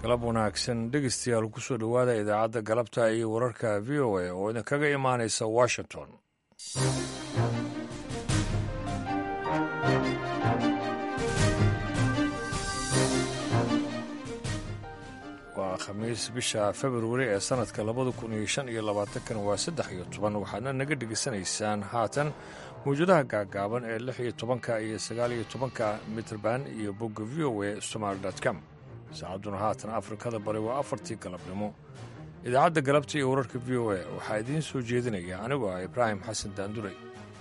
galab wanaagsan dhegeystayaal kusoo dhowaada idaacadda galabta iyo wararka v o a oo idinkaga imaanaysa washington waa khamiis bisha februari ee sannadka labada kun iyo shan iyo labaatankan waa saddex iyo toban waxaadna naga dhegaysanaysaan haatan mawjadaha gaagaaban ee lix iyo tobanka iyo sagaal iyo tobanka mitrband iyo bogga v o a somaali com saacadduna haatan afrikada bari waa afartii galabnimo idaacadda galabta iyo wararka v o a waxaa idiin soo jeedinaya anigoo ah ibraahim xasan daanduray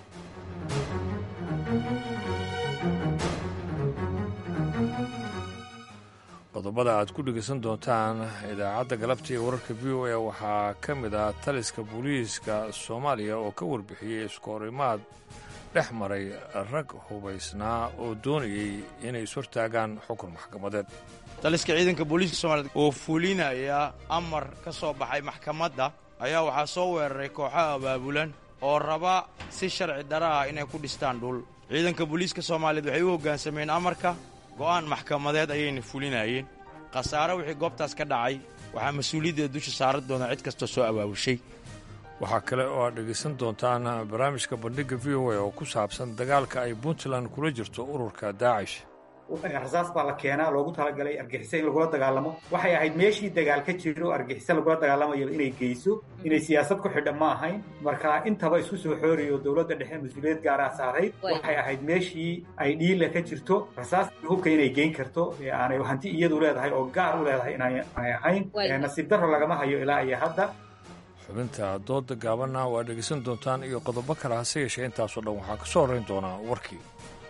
qodobada aad ku dhegaysan doontaan idaacadda galabta iyo wararka v o a waxaa ka mid ah taliska booliiska soomaaliya oo ka warbixiyey iskoorimaad dhex maray rag hubaysnaa oo doonayey inay ishortaagaan xukun maxkamadeed taliska ciidanka booliiska soomaaliyed oo fulinaya amar ka soo baxay maxkamadda ayaa waxaa soo weeraray kooxo abaabulan oo raba si sharci dara ah inay ku dhistaan dhul ciidanka booliiska soomaaliyeed waxay u hoggaansameen amarka go'aan maxkamadeed ayayna fulinayeen khasaare wixii goobtaas ka dhacay waxaa mas-uuliyaddeeda dusha saaran doonaa cid kastoo soo abaabushay waxaa kale oo aad dhegaysan doontaan barnaamijka bandhigga v o a oo ku saabsan dagaalka ay puntland kula jirto ururka daacish rasaas baa la keenaa loogu talagalay argixisa in lagula dagaalamo waxay ahayd meeshii dagaal ka jiro argixisa lagula dagaalamayo inay geyso inay siyaasad ku xidha ma ahayn marka intaba isku soo xooriyo dowladda dhexe mas-uuliyad gaaraa saarayd waxay ahayd meeshii ay dhiila ka jirto rasaas hubka inay geyn karto aanay hanti iyadu leedahay oo gaar u leedahay inaanay ahayn nasiib darro lagama hayo ilaa iyo hadda xubinta dooda gaabanna waa dhegaysan doontaan iyo qodobo kale hase yeeshee intaasoo dhan waxaa ka soo horrayn doonaa warkii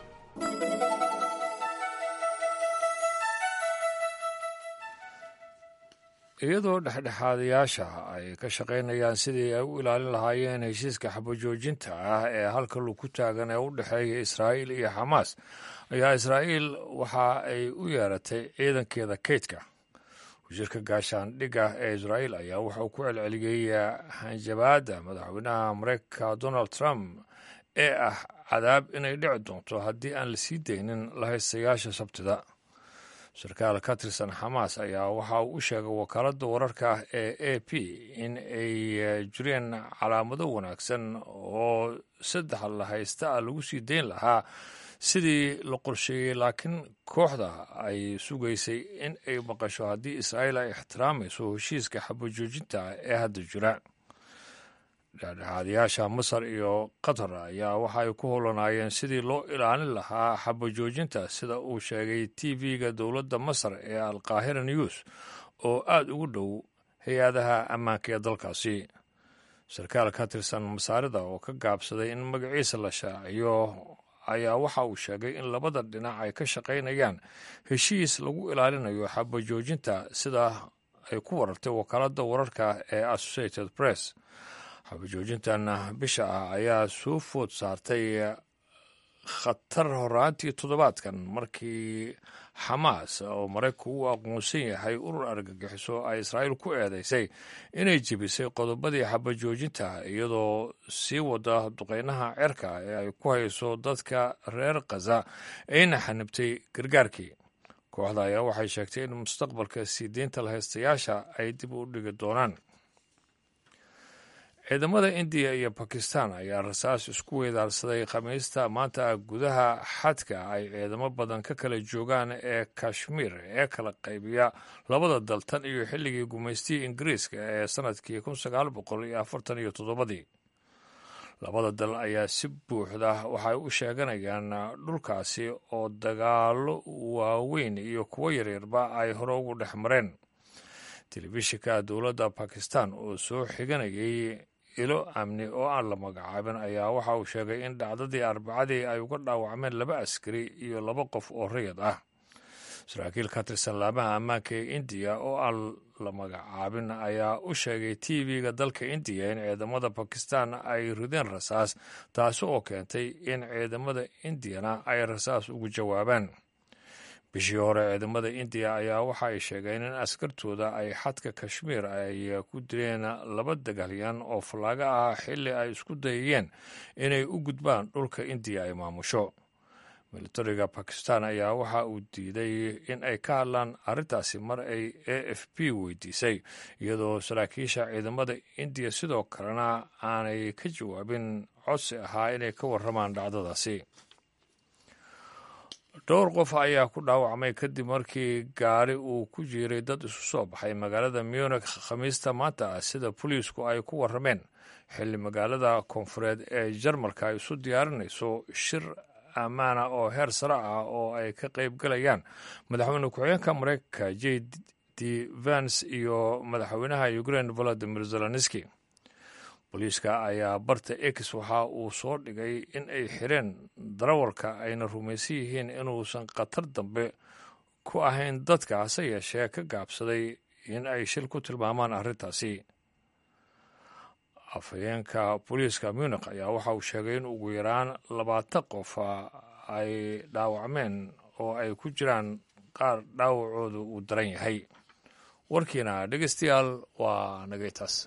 iyadoo dhexdhexaadayaasha ay ka shaqaynayaan sidii ay u ilaalin lahaayeen heshiiska xabajoojinta ah ee halka lug ku taagan ee u dhexeeya israa'iil iyo xamaas ayaa israa'iil waxa ay u yeeratay ciidankeeda kaydka wasiirka gaashaandhigga ee israa'iil ayaa wuxuu ku celceliyey hanjabaadda madaxweynaha mareykanka donald trump ee ah cadaab inay dhici doonto haddii aan la sii daynin lahaystayaasha sabtida sarkaal ka tirsan xamaas ayaa waxa uu u sheegay wakaaladda wararka ee a p in ay jireen calaamado wanaagsan oo saddex lahaysta ah lagu sii dayn lahaa sidii la qorsheeyey laakiin kooxda ay sugaysay in ay maqasho haddii israa'iil ay ixtiraamayso heshiiska xabajoojinta ee hadda jira dhexdhexaadayaasha masar iyo qatar ayaa waxa ay ku howlanaayeen sidii loo ilaalin lahaa xabajoojinta sida uu sheegay t v-ga dowladda masar ee alqaahira news oo aada ugu dhow hay-adaha ammaanka ee dalkaasi sarkaal ka tirsan masaarida oo ka gaabsaday in magaciisa la shaaciyo ayaa waxa uu sheegay in labada dhinac ay ka shaqaynayaan heshiis lagu ilaalinayo xabajoojinta sida ay ku warartay wakaaladda wararka ee associated press xabajoojintan bisha ah ayaa soo food saartay khatar horaantii toddobaadkan markii xamaas oo maraykanku u aqoonsan yahay urur argagixiso ay israa'iil ku eedeysay inay jebisay qodobadii xabajoojinta iyadoo sii wada duqeynaha cerka ee ay ku hayso dadka reer khaza ayna xanibtay gargaarkii kooxda ayaa waxay sheegtay in mustaqbalka sii deynta lahaystayaasha ay dib u dhigi doonaan ciidamada indiya iyo bakistan ayaa rasaas isku weedaarsaday khamiista maanta gudaha xadka ay ciidamo badan ka kala joogaan ee kashmiir ee kala qaybiya labada dal tan iyo xilligii gumaystihii ingiriiska ee sannadkii kun sagaal boqol iyo afartan iyo toddobadii labada dal ayaa si buuxda waxay u sheeganayaan dhulkaasi oo dagaallo waaweyn iyo kuwo yaryarba ay hore ugu dhex mareen telefishinka dowladda bakistan oo soo xiganayay ilo amni oo aan la magacaabin ayaa waxa uu sheegay in dhacdadii arbacadii ay uga dhaawacmeen laba askari iyo laba qof oo rayad ah saraakiil ka tirsan laamaha ammaanka ee indiya oo aan la magacaabin ayaa u sheegay t v-ga dalka indiya in ciidamada bakistan ay rideen rasaas taasi oo keentay in ciidamada indiyana ay rasaas ugu jawaabaan bishii hore ciidamada indiya ayaa waxa ay sheegeen in askartooda ay xadka kashmiir ay ku dileen laba dagaalyan oo fallaaga ah xilli ay isku dayayeen inay u gudbaan dhulka indiya ay maamusho militariga bakistan ayaa waxa uu diiday in ay ka hadlaan arrintaasi mar ay a f b weydiisay iyadoo saraakiisha ciidamada indiya sidoo kalena aanay ka jawaabin codsi ahaa inay ka warramaan dhacdadaasi dhowr qof ayaa ku dhaawacmay kadib markii gaari uu ku jiiray dad isu soo baxay magaalada munich khamiista maanta ah sida boliisku ay ku warrameen xilli magaalada koonfureed ee jarmalka ay isu diyaarinayso shir ammaana oo heer sare ah oo ay ka qayb galayaan madaxweyne ku-xigeenka mareykanka j d vance iyo madaxweynaha ukraine volodimir zelenski booliiska ayaa barta x waxa uu soo dhigay in ay xireen darawalka ayna rumaysan yihiin inuusan khatar dambe ku ahayn dadka hase yeeshee ka gaabsaday in ay shil ku tilmaamaan arrintaasi afhayeenka booliiska munich ayaa waxa uu sheegay in ugu yaraan labaatan qof ay dhaawacmeen oo ay ku jiraan qaar dhaawacoodu uu daran yahay warkiina dhegeystayaal waa nagaytaas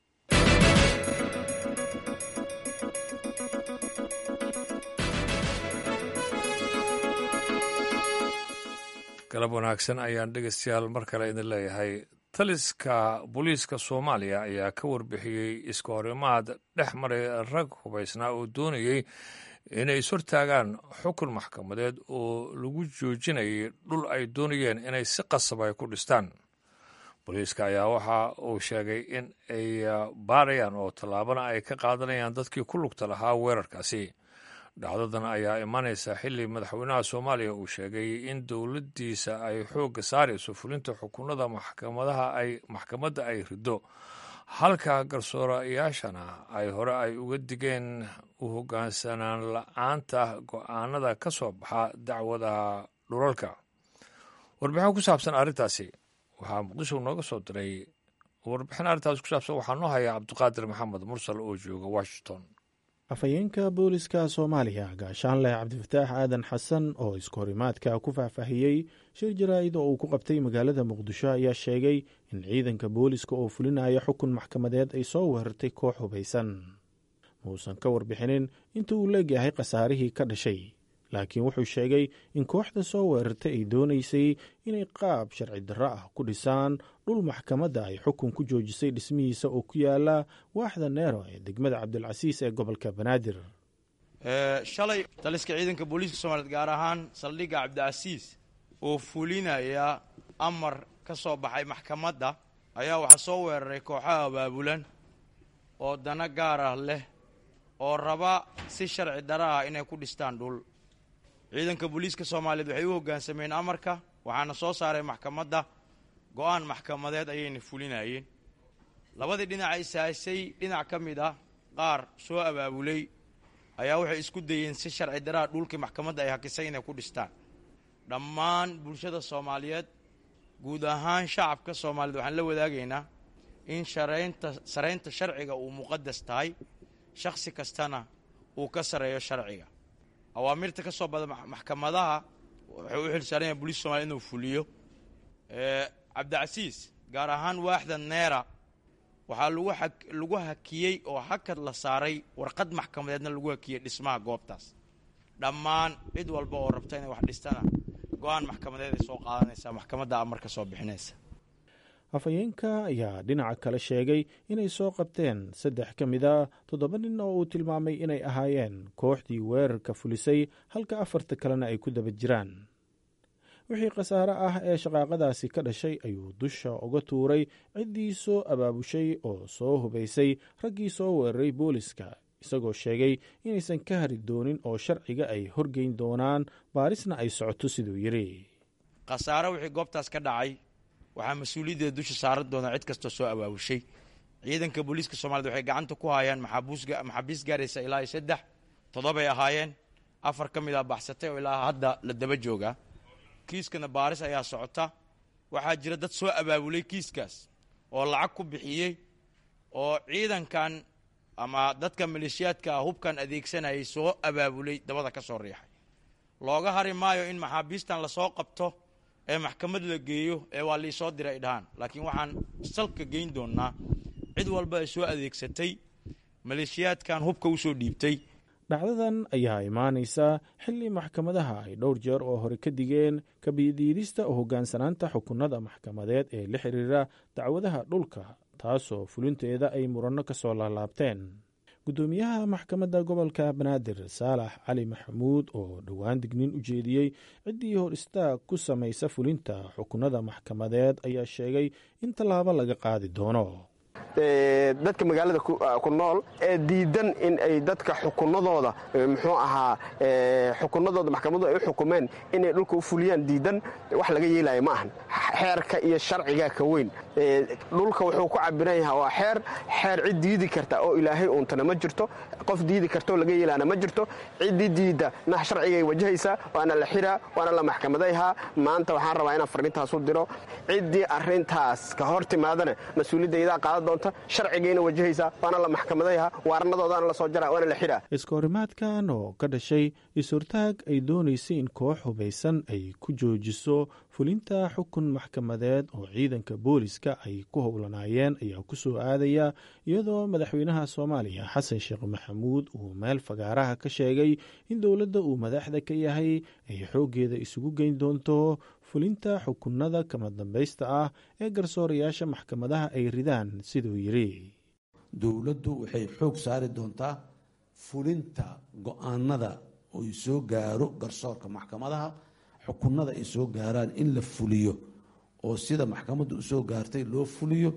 galab wanaagsan ayaan dhegeystayaal mar kale idin leeyahay taliska booliiska soomaaliya ayaa ka warbixiyey iska horimaad dhex maray rag hubaysnaa oo doonayey inay ishortaagaan xukun maxkamadeed oo lagu joojinayay dhul ay doonayeen inay si qasab ay ku dhistaan booliiska ayaa waxa uu sheegay in ay baarayaan oo tallaabana ay ka qaadanayaan dadkii ku lugta lahaa weerarkaasi dhacdadan ayaa imanaysa xilli madaxweynaha soomaaliya uu sheegay in dowladdiisa ay xoogga saarayso fulinta xukunada maxkamadaha ay maxkamadda ay riddo halka garsoorayaashana ay hore ay uga digeen u hoggaansanaan la-aanta go-aanada ka soo baxa dacwadaha dhulalka warbixin ku saabsan arrintaasi waxaa muqdisho nooga soo diray warbixin arrintaasi ku saabsan waxaa noo haya cabdiqaadir maxamed mursal oo jooga washington afhayeenka booliska soomaaliya gaashaanleh cabdifataax aadan xasan oo iskahorimaadka ku faahfaahiyey shir jaraa'id oo uu ku qabtay magaalada muqdisho ayaa sheegay in ciidanka booliska oo fulinaya xukun maxkamadeed ay soo weerartay koox hubaysan muusan ka warbixinin inta uu leegyahay khasaarihii ka dhashay laakiin wuxuu sheegay in kooxda soo weerartay ay doonaysay inay qaab sharci darro ah ku dhisaan dhul maxkamadda ay xukun ku joojisay dhismihiisa oo ku yaala waaxda neero ee degmada cabdilcasiis ee gobolka banaadir shalay taliska ciidanka booliiska soomaliyeed gaar ahaan saldhigga cabdicasiis oo fulinaya amar ka soo baxay maxkamadda ayaa waxaa soo weeraray kooxaha abaabulan oo dana gaar ah leh oo raba si sharci darro ah inay ku dhistaan dhul ciidanka booliiska soomaaliyeed waxay u hoggaansameen amarka waxaana soo saaray maxkamadda go-aan maxkamadeed ayayna fulinayeen labadii dhinac ay saasay dhinac ka mid ah qaar soo abaabulay ayaa waxay isku dayeen si sharci daraa dhulkii maxkamadda ay hakisay inay ku dhistaan dhammaan bulshada soomaaliyeed guud ahaan shacabka soomaaliyeed waxaan la wadaagaynaa in sharaynta saraynta sharciga uu muqadas tahay shakhsi kastana uu ka sareeyo sharciga awaamirta ka soo bada maxkamadaha wuxuu u xilsaaran yahay booliiska somalia inuu fuliyo cabdicasiis gaar ahaan waaxda neera waxaa lagu a lagu hakiyey oo hakad la saaray warqad maxkamadeedna lagu hakiyey dhismaha goobtaas dhammaan cid walba oo rabta inay wax dhistana go-aan maxkamadeed ay soo qaadanaysaa maxkamadda amar ka soo bixinaysa afhayeenka ayaa dhinaca kale sheegay inay soo qabteen saddex ka mid a toddoba nin oo uu tilmaamay inay ahaayeen kooxdii weerarka fulisay halka afarta kalena ay ku daba jiraan wixii khasaare ah ee shaqaaqadaasi ka dhashay ayuu dusha uga tuuray ciddii soo abaabushay oo soo hubaysay raggii soo weeraray booliska isagoo sheegay inaysan ka hari doonin oo sharciga ay horgeyn doonaan baarisna ay socoto siduu yidhi khasaare wixii goobtaas ka dhacay waxaa mas-uuliyaddeeda dusha saaran doonaa cid kastoo soo abaabushay ciidanka booliiska soomaaliyed waxay gacanta ku hayaan maxaabiis gaaraysa ilaa iyo saddex toddobay ahaayeen afar ka mid a baxsatay oo ilaa hadda la daba joogaa kiiskana baaris ayaa socota waxaa jira dad soo abaabulay kiiskaas oo lacag ku bixiyey oo ciidankan ama dadka maleeshiyaadka ah hubkan adeegsanayay soo abaabulay dabada ka soo riixay looga hari maayo in maxaabiistan lasoo qabto ee maxkamad la geeyo ee waa liisoo diray ay dhahaan laakiin waxaan salka geyn doonaa cid walba ay soo adeegsatay maleeshiyaadkan hubka usoo dhiibtay dhacdadan ayaa imaanaysa xilli maxkamadaha ay dhowr jeer oo hore ka digeen kabidiidista oo hoggaansanaanta xukunada maxkamadeed ee la xiriira dacwadaha dhulka taasoo fulinteeda ay muranno ka soo laalaabteen guddoomiyaha maxkamadda gobolka banaadir saalax cali maxamuud oo dhowaan dignin u jeediyey ciddii hor istaag ku samaysa fulinta xukunada maxkamadeed ayaa sheegay in tallaabo laga qaadi doono dadka magaalada ku nool ee diidan in ay dadka xukunadooda muxuu ahaa xukunadooda maxkamadu ay u xukumeen inay dhulka u fuliyaan diidan wax laga yeelaya ma ahan xeerka iyo sharcigaa ka weyn dhulka wuxuu ku cabiran yaha waa xeer xeer cid diidi karta oo ilaahay uuntana ma jirto qof diidi kartaoo laga yeelaana ma jirto ciddii diidda nah sharcigay wajahaysaa waana la xiraa waana la maxkamadayhaa maanta waxaan rabaa inaan farrintaas u diro ciddii arrintaas ka hor timaadana mas-uuliyadda idaa qaadan doonta sharcigayna wajahaysaa waana la maxkamadayhaa waarnadoodaana la soo jaraa waana la xiraa iskahorimaadkan oo ka dhashay is-hortaag ay doonaysay in koox hubaysan ay ku joojiso fulinta xukun maxkamadeed oo ciidanka booliska ay ku howlanaayeen ayaa ku soo aadaya iyadoo madaxweynaha soomaaliya xasan sheekh maxamuud uu meel fagaaraha ka sheegay in dowladda uu madaxda ka yahay ay xooggeeda isugu geyn doonto fulinta xukunada kama dambaysta ah ee garsoorayaasha maxkamadaha ay ridaan siduu yidhi dowladdu waxay xoog saari doontaa fulinta go-aanada oy soo gaaro garsoorka maxkamadaha xukunada ay soo gaaraan in la fuliyo oo sida maxkamaddu usoo gaartay loo fuliyo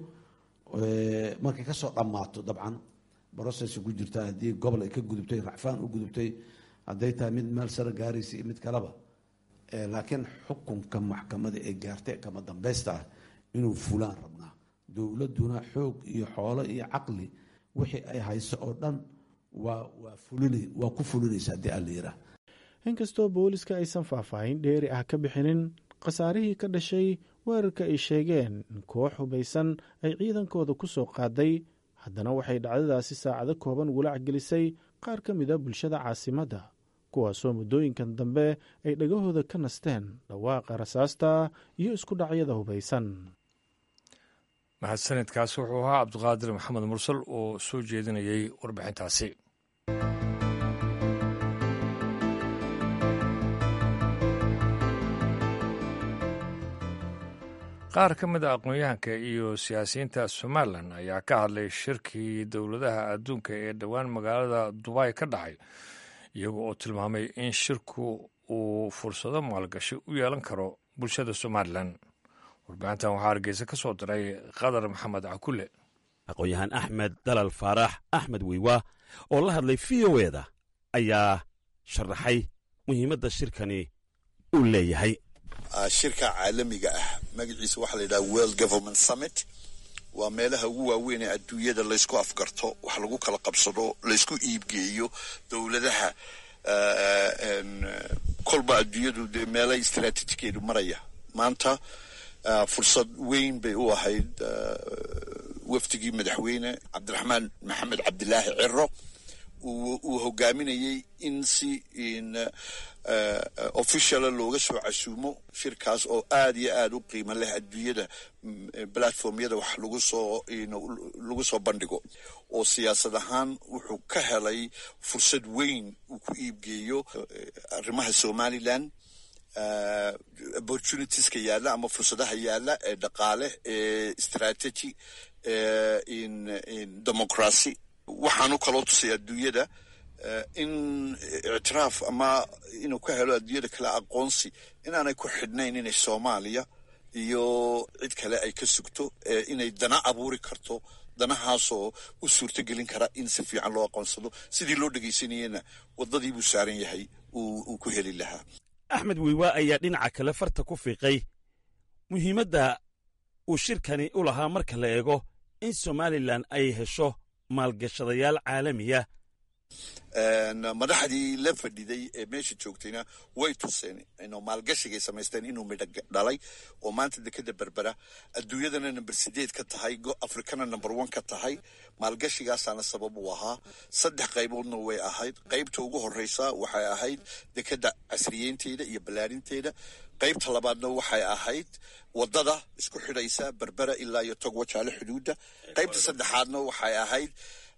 markay kasoo dhammaato dabcan brocess ku jirta haddii gobol ay ka gudubtay racfaan u gudubtay hadday tahay mid meel sare gaaraysa iyo mid kaleba laakiin xukunka maxkamada ee gaartay kama dambaysta ah inuu fulaan rabnaa dowladduna xoog iyo xoolo iyo caqli wixii ay hayso oo dhan waa waa ku fulinaysa haddii aan la yiraa inkastoo booliska aysan faahfaahin dheeri ah ka bixinin khasaarihii ka dhashay weerarka ay sheegeen in koox hubaysan ay ciidankooda ku soo qaaday haddana waxay dhacdadaasi saacado kooban walaac gelisay qaar ka mida bulshada caasimadda kuwaasoo muddooyinkan dambe ay dhagahooda ka nasteen dhawaaqa rasaasta iyo isku dhacyada hubaysan mahadsanidkaas wuxuu ahaa cabdiqaadir maxamed mursal oo soo jeedinayay warbixintaasi qaar ka mid a aqoon-yahanka iyo siyaasiyiinta somalilan ayaa ka hadlay shirkii dowladaha adduunka ee dhowaan magaalada dubay ka dhacay iyaga oo tilmaamay in shirku uu fursado maalgashi u yeelan karo bulshada somalilan warbixintan waxaa hargeysa ka soo diray qadar maxamed cakule aqoon-yahaan axmed dalal faarax axmed wiiwa oo la hadlay v o eda ayaa sharaxay muhiimadda shirkani uu leeyahay shirka caalamiga ah magaciisa waxaa la yidhaha world government summit waa meelaha ugu waaweyn ee adduunyada laysku afgarto wax lagu kala qabsado laysku iibgeeyo dowladaha kolba adduunyadu dee meela istraatiijikeedu maraya maanta fursad weyn bay u ahayd wafdigii madaxweyne cabdiraxmaan maxamed cabdilaahi ciro uu hogaaminayey in si officiala looga soo casuumo shirkaas oo aad iyo aad u qiimo leh adduunyada platformyada wax lagu soo lagu soo bandhigo oo siyaasad ahaan wuxuu ka helay fursad weyn uu ku iibgeeyo arrimaha somalilan opportunitieska yaalla ama fursadaha yaalla ee dhaqaale ee strategy in democracy waxaanu kaloo tusay adduunyada in ictiraaf ama inuu ka helo adduunyada kale aqoonsi inaanay ku xidhnayn inay soomaaliya iyo cid kale ay ka sugto inay dana abuuri karto danahaasoo u suurtogelin kara in si fiican loo aqoonsado sidii loo dhegaysanayena waddadii buu saaran yahay uu ku heli lahaa axmed wiiwa ayaa dhinaca kale farta ku fiiqay muhiimadda uu shirkani u lahaa marka la eego in somalilan ay hesho maalgashadayaal caalamiya madaxdii la fadhiday ee meesha joogtayna way tuseen inuu maalgashigay samaysteen inuu midho dhalay oo maanta dekeda berbera adduunyadana number sideed ka tahay afrikana number one ka tahay maalgashigaasaana sabab u ahaa saddex qayboodna way ahayd qaybta ugu horeysa waxay ahayd dekeda casriyeynteeda iyo ballaarinteeda qaybta labaadna waxay ahayd wadada isku xidhaysa berbera ilaa iyo togwajaale xuduudda qaybta saddexaadna waxay ahayd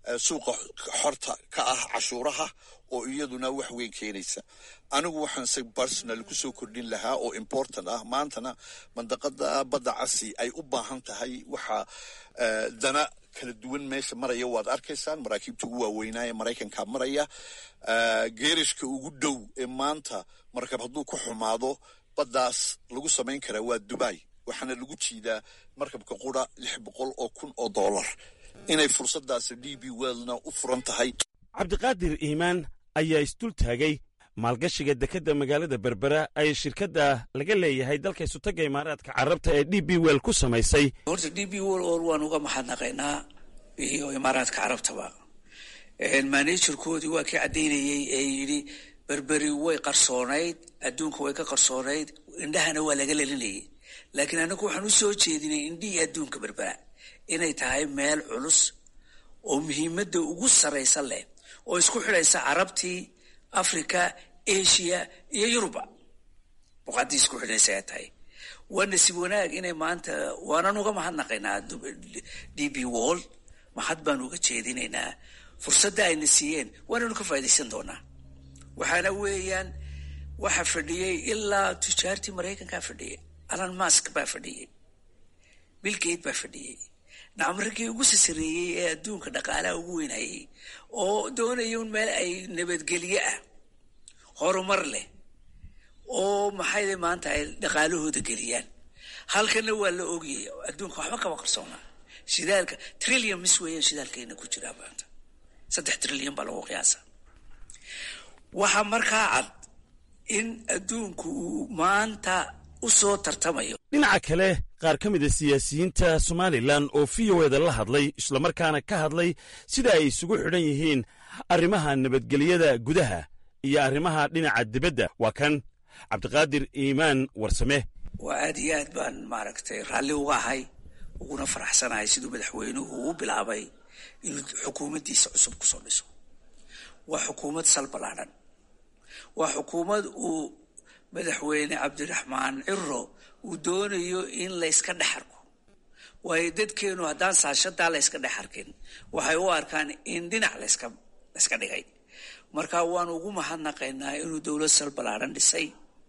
suuqa xorta ka ah cashuuraha oo iyaduna wax weyn keenaysa anigu waxaan se personal kusoo kordhin lahaa oo important ah maantana mandaqada badda casi ay u baahan tahay waxa dana kala duwan meesha maraya waad arkaysaan maraakiibta ugu waaweynaa ee maraykanka maraya geerishka ugu dhow ee maanta markab hadduu ku xumaado baddaas lagu samayn karaa waa dubai waxaana lagu jiidaa markabka qura lix boqol oo kun oo dollar inay fursadaasi d b weldna u furan tahay cabdiqaadir iimaan ayaa isdul taagay maalgashiga dekedda magaalada berbera ay shirkadda laga leeyahay dalka isutagga imaaraadka carabta ee d b wel ku samaysay horta d b wel or waan uga mahadnaqaynaa iyo imaaraadka carabtaba manejarkoodii waa kii caddaynayey ee yidhi berberi way qarsoonayd adduunka way ka qarsoonayd indhahana waa laga lelinayay laakiin annagu waxaan u soo jeedinay indhihii adduunka berbera inay tahay meel culus oo muhiimadda ugu sarraysa leh oo isku xidhaysa carabtii africa asia iyo yuruba boqaddii isku xidhaysa ay tahay waa nasiib wanaag inay maanta waanan uga mahadnaqaynaa d b wall mahad baan uga jeedinaynaa fursadda ayna siiyeen waananu ka faa'idaysan doonaa waxaana weeyaan waxa fadhiyey ilaa tujaartii maraykankaa fadhiyey alan mask baa fadhiyey bilgate baa fadhiyey nacmaragii ugu sasareeyey ee adduunka dhaqaalaha ugu weynayay oo doonaya un meel ay nabadgelyo ah horumar leh oo maxayda maanta ay dhaqaalahooda geliyaan halkana waa la ogiyay adduunka waxba kaba qarsoonaa shidaalka trillion mis weeyaan shidaalkeena ku jiraa maanta saddex trillion baa lagu qiyaasa waxaa markaa cad in adduunku uu maanta u soo tartamayo dhinaca kale qaar ka mida siyaasiyiinta somalilan oo v o eda la hadlay islamarkaana ka hadlay sida ay isugu xidhan yihiin arrimaha nabadgelyada gudaha iyo arrimaha dhinaca dibadda waa kan cabdiqaadir iimaan warsame waa aad iyo aad baan maaragtay raalli uga ahay uguna faraxsanahay siduu madaxweynuhu u bilaabay inuu xukuumaddiisa cusub kusoo dhiso waa xukuumad sal ballaadhan waa xukuumad uu madaxweyne cabdiraxmaan ciro uu doonayo in layska dhex arko waayo dadkeenu haddaan saashadaa layska dhex arkin waxay u arkaan in dhinac laska layska dhigay marka waanu ugu mahadnaqaynaa inuu dowlad sal ballaadhan dhisay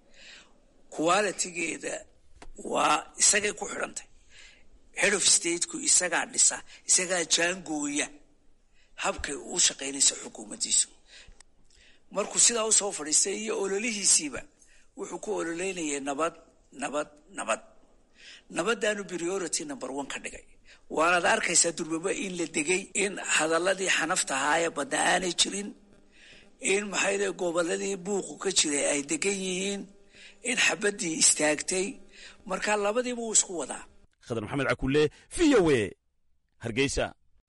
qualitigeeda waa isagay ku xidhantay head of stateku isagaa dhisa isagaa jaangooya habkay u shaqaynaysa xukuumaddiisu markuu sidaa usoo fadhiistay iyo ololihiisiiba wuxuu ku ololeynayay nabad nabad nabad nabadaanu priority number one ka dhigay waanaad arkaysaa durbaba in la degay in hadaladii xanafta ahaayee badda aanay jirin in maxayde goboladii buuqu ka jiray ay degan yihiin in xabaddii istaagtay marka labadiiba wuu isku wadaa khadar maxamed cakulle v o e hargeysa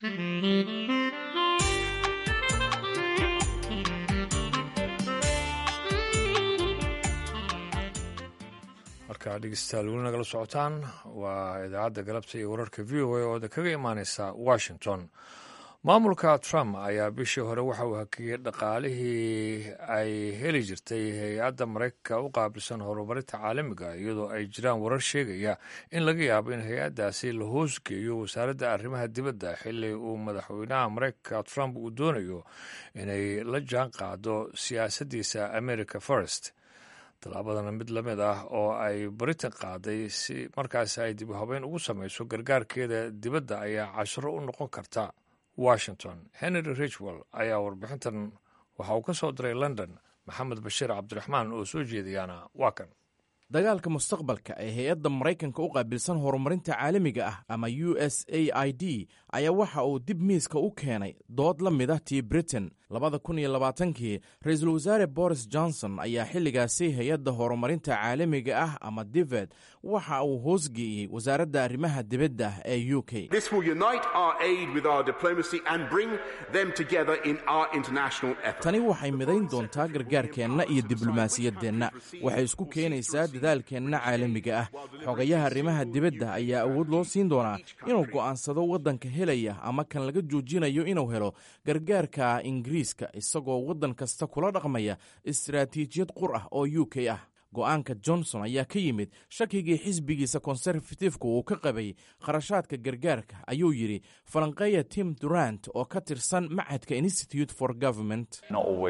markaa dhegeystayaal weli nagala socotaan waa idaacadda galabta iyo wararka v o a oo kaga imaaneysa washington maamulka trump ayaa bishii hore waxa uu hakiyey dhaqaalihii ay heli jirtay hay-adda maraykanka u qaabilsan horumarinta caalamiga iyadoo ay jiraan warar sheegaya in laga yaabo in hay-addaasi la hoosgeeyo wasaaradda arrimaha dibadda xili uu madaxweynaha maraykanka trump uu doonayo inay la jaan qaado siyaasaddiisa america first tallaabadana mid la mid ah oo ay britain qaaday si markaasi ay dib u habeyn ugu samayso gargaarkeeda dibadda ayaa cashiro u noqon karta washington henry richwell ayaa warbixintan waxa uu ka soo diray london maxamed bashiir cabdiraxmaan oo soo jeediyaana waa kan dagaalka mustaqbalka ee hay-adda maraykanka u qaabilsan horumarinta caalamiga ah ama u s a i d ayaa waxa uu dib miiska u keenay dood la mid ah tii britain labada kun iyo labaatankii ra-iisul wasaare boris johnson ayaa xilligaasi hay-adda horumarinta caalamiga ah ama dived waxa uu hoosgeeyey wasaaradda arrimaha dibadda ee u k tani waxay midayn doontaa gargaarkeenna iyo diblomaasiyaddeenna waxay isku keenaysaa dadaalkeenna caalamiga ah xogayaha arrimaha dibadda ayaa awood loo siin doonaa inuu go'aansado waddanka helaya ama kan laga joojinayo inuu helo gargaarka ingiriiska isagoo waddan kasta kula dhaqmaya istaraatiijiyad qur ah oo u k ah go'aanka johnson ayaa ka yimid shakigii xisbigiisa konserfatifka uu ka qabay kharashaadka gargaarka ayuu yidhi falanqeeya tim durant oo ka tirsan machadka institute for government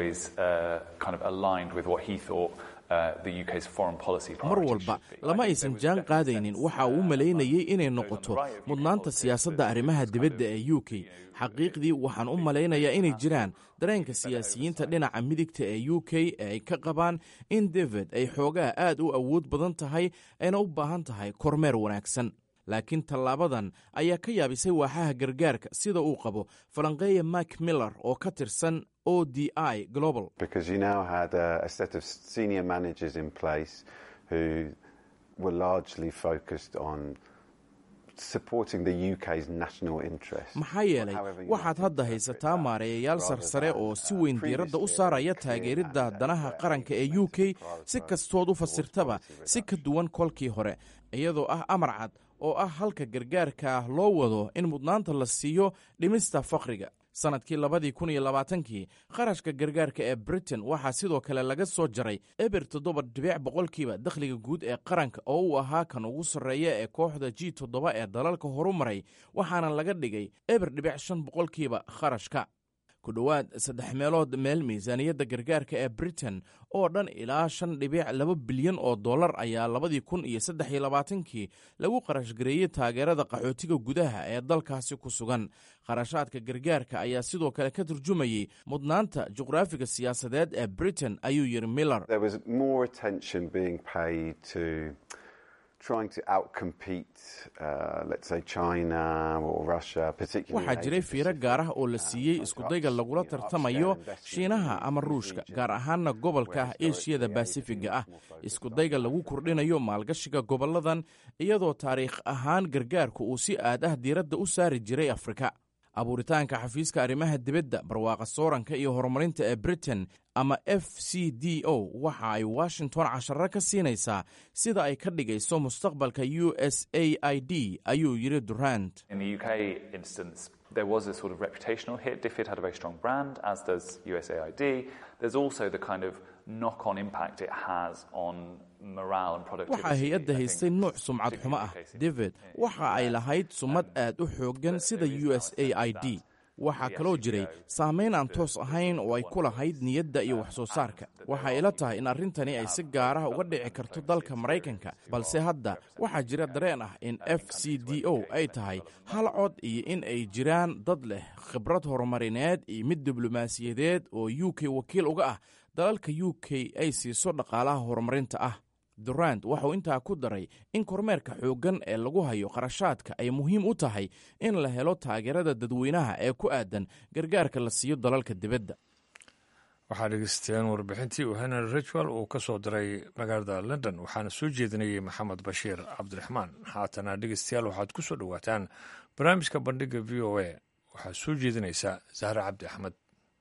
mar walba lama aysan jaan qaadaynin waxa uu u malaynayay inay noqoto mudnaanta siyaasadda arrimaha dibadda ee u k xaqiiqdii waxaan u malaynayaa inay jiraan dareenka siyaasiyiinta dhinaca midigta ee u k ee ay ka qabaan in david ay xoogaa aad u awood badan tahay ayna u baahan tahay kormeer wanaagsan laakiin tallaabadan ayaa ka yaabisay waaxaha gargaarka sida uu qabo falanqeeya mak miller oo ka tirsan o d i global maxaa yeelay waxaad hadda haysataa maareeyayaal sarsare oo si weyn diiradda u saaraya taageeridda danaha qaranka ee u k si kastood u fasirtaba si ka duwan kolkii hore iyadoo ah amar cad oo ah halka gargaarka loo wado in mudnaanta la siiyo dhimista faqriga sannadkii labadii kun iyo labaatankii qarashka gargaarka ee britain waxaa sidoo kale laga soo jaray eber toddoba dhibic boqolkiiba dakhliga guud ee qaranka oo uu ahaa kan ugu sarreeya ee kooxda g toddoba ee dalalka horu maray waxaana laga dhigay eber dhibic shan boqolkiiba kharashka ku dhowaad saddex meelood meel miisaaniyadda gargaarka ee britain oo dhan ilaa shan dhibic laba bilyan oo dollar ayaa labadii kun iyo saddex iyo labaatankii lagu qarashgareeyey taageerada qaxootiga gudaha ee dalkaasi ku sugan kharashaadka gargaarka ayaa sidoo kale ka turjumayey mudnaanta juqraafiga siyaasadeed ee britain ayuu yidhi miller waxaa jiray fiiro gaar ah oo la siiyey iskudayga lagula tartamayo shiinaha ama ruushka gaar ahaanna gobolka ah eshiyada basifiga ah iskudayga lagu kordhinayo maalgashiga goboladan iyadoo taariikh ahaan gargaarku uu si aad ah diiradda u saari jiray afrika abuuritaanka xafiiska arrimaha dibadda barwaaqa sooranka iyo horumarinta ee britain ama f c d o waxa ay washington casharo ka siinaysaa sida ay ka dhigayso mustaqbalka u s a i d ayuu yidhi durant there was a sort of reputational hit. DFID had a very strong brand, as does USAID. There's also the kind of knock on impact it has on morale and productivity. waxaa hay-adda haystay nuuc sumcad xumo ah david waxa ay lahayd sumad aad u xooggan sida u s a i d waxaa kaloo jiray saamayn aan toos ahayn oo ay ku lahayd niyadda iyo wax soo saarka waxa ila tahay in arrintani ay si gaaraha uga dhici karto dalka maraykanka balse hadda waxaa jira dareen ah in f c d o ay tahay hal cod iyo in ay jiraan dad leh khibrad horumarineed iyo mid diblomaasiyadeed oo u k wakiil uga ah dalalka u k ay siiso dhaqaalaha horumarinta ah durant waxauu intaa ku daray in kormeerka xooggan ee lagu hayo kharashaadka ay muhiim u tahay in la helo taageerada dadweynaha ee ku aadan gargaarka la siiyo dalalka dibadda waxaa dhegeysteen warbixintii uu henry richwell uu ka soo diray magaalada london waxaana soo jeedinayay maxamed bashiir cabdiraxmaan haatana dhegeystayaal waxaad ku soo dhowaataan barnaamijka bandhiga v o a waxaa soo jeedinaysa zahre cabdi axmed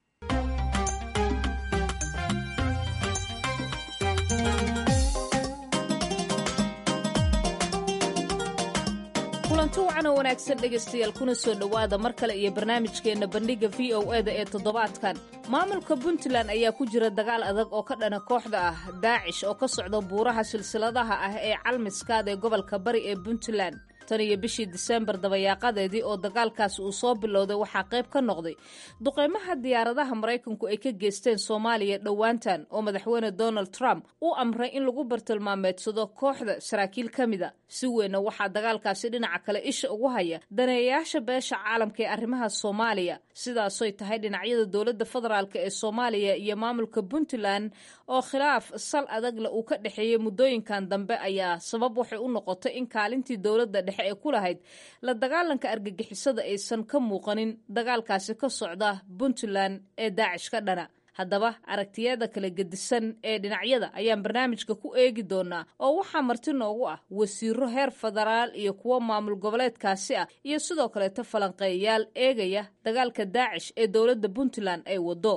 kulanti wacan oo wanaagsan dhegaystayaal kuna soo dhowaada mar kale iyo barnaamijkeenna bandhigga v o eda ee toddobaadkan maamulka puntland ayaa ku jira dagaal adag oo ka dhana kooxda ah daacish oo ka socda buuraha silsiladaha ah ee calmiskaad ee gobolka bari ee puntland tan iyo bishii diseembar dabayaaqadeedii oo dagaalkaasi uu soo bilowday waxaa qayb ka noqday duqeymaha diyaaradaha maraykanku ay ka geysteen soomaaliya dhowaantan oo madaxweyne donald trump u amray in lagu bartilmaameedsado kooxda saraakiil ka mida si weynna waxaa dagaalkaasi dhinaca kale isha ugu haya daneeyayaasha beesha caalamka ee arrimaha soomaaliya sidaasoy tahay dhinacyada dowladda federaalk ee soomaaliya iyo maamulka puntland oo khilaaf sal adagla uu ka dhexeeyey muddooyinkan dambe ayaa sabab waxay u noqotay in kaalintii dowladda dhexe ee ku lahayd la dagaalanka argagixisada aysan ka muuqanin dagaalkaasi ka socda puntland ee daacish ka dhana haddaba aragtiyada kala gedisan ee dhinacyada ayaan barnaamijka ku eegi doonaa oo waxaa marti noogu ah wasiiro heer federaal iyo kuwo maamul goboleedkaasi ah iyo sidoo kaleeto falanqeeyayaal eegaya dagaalka daacish ee dowladda puntland ay wado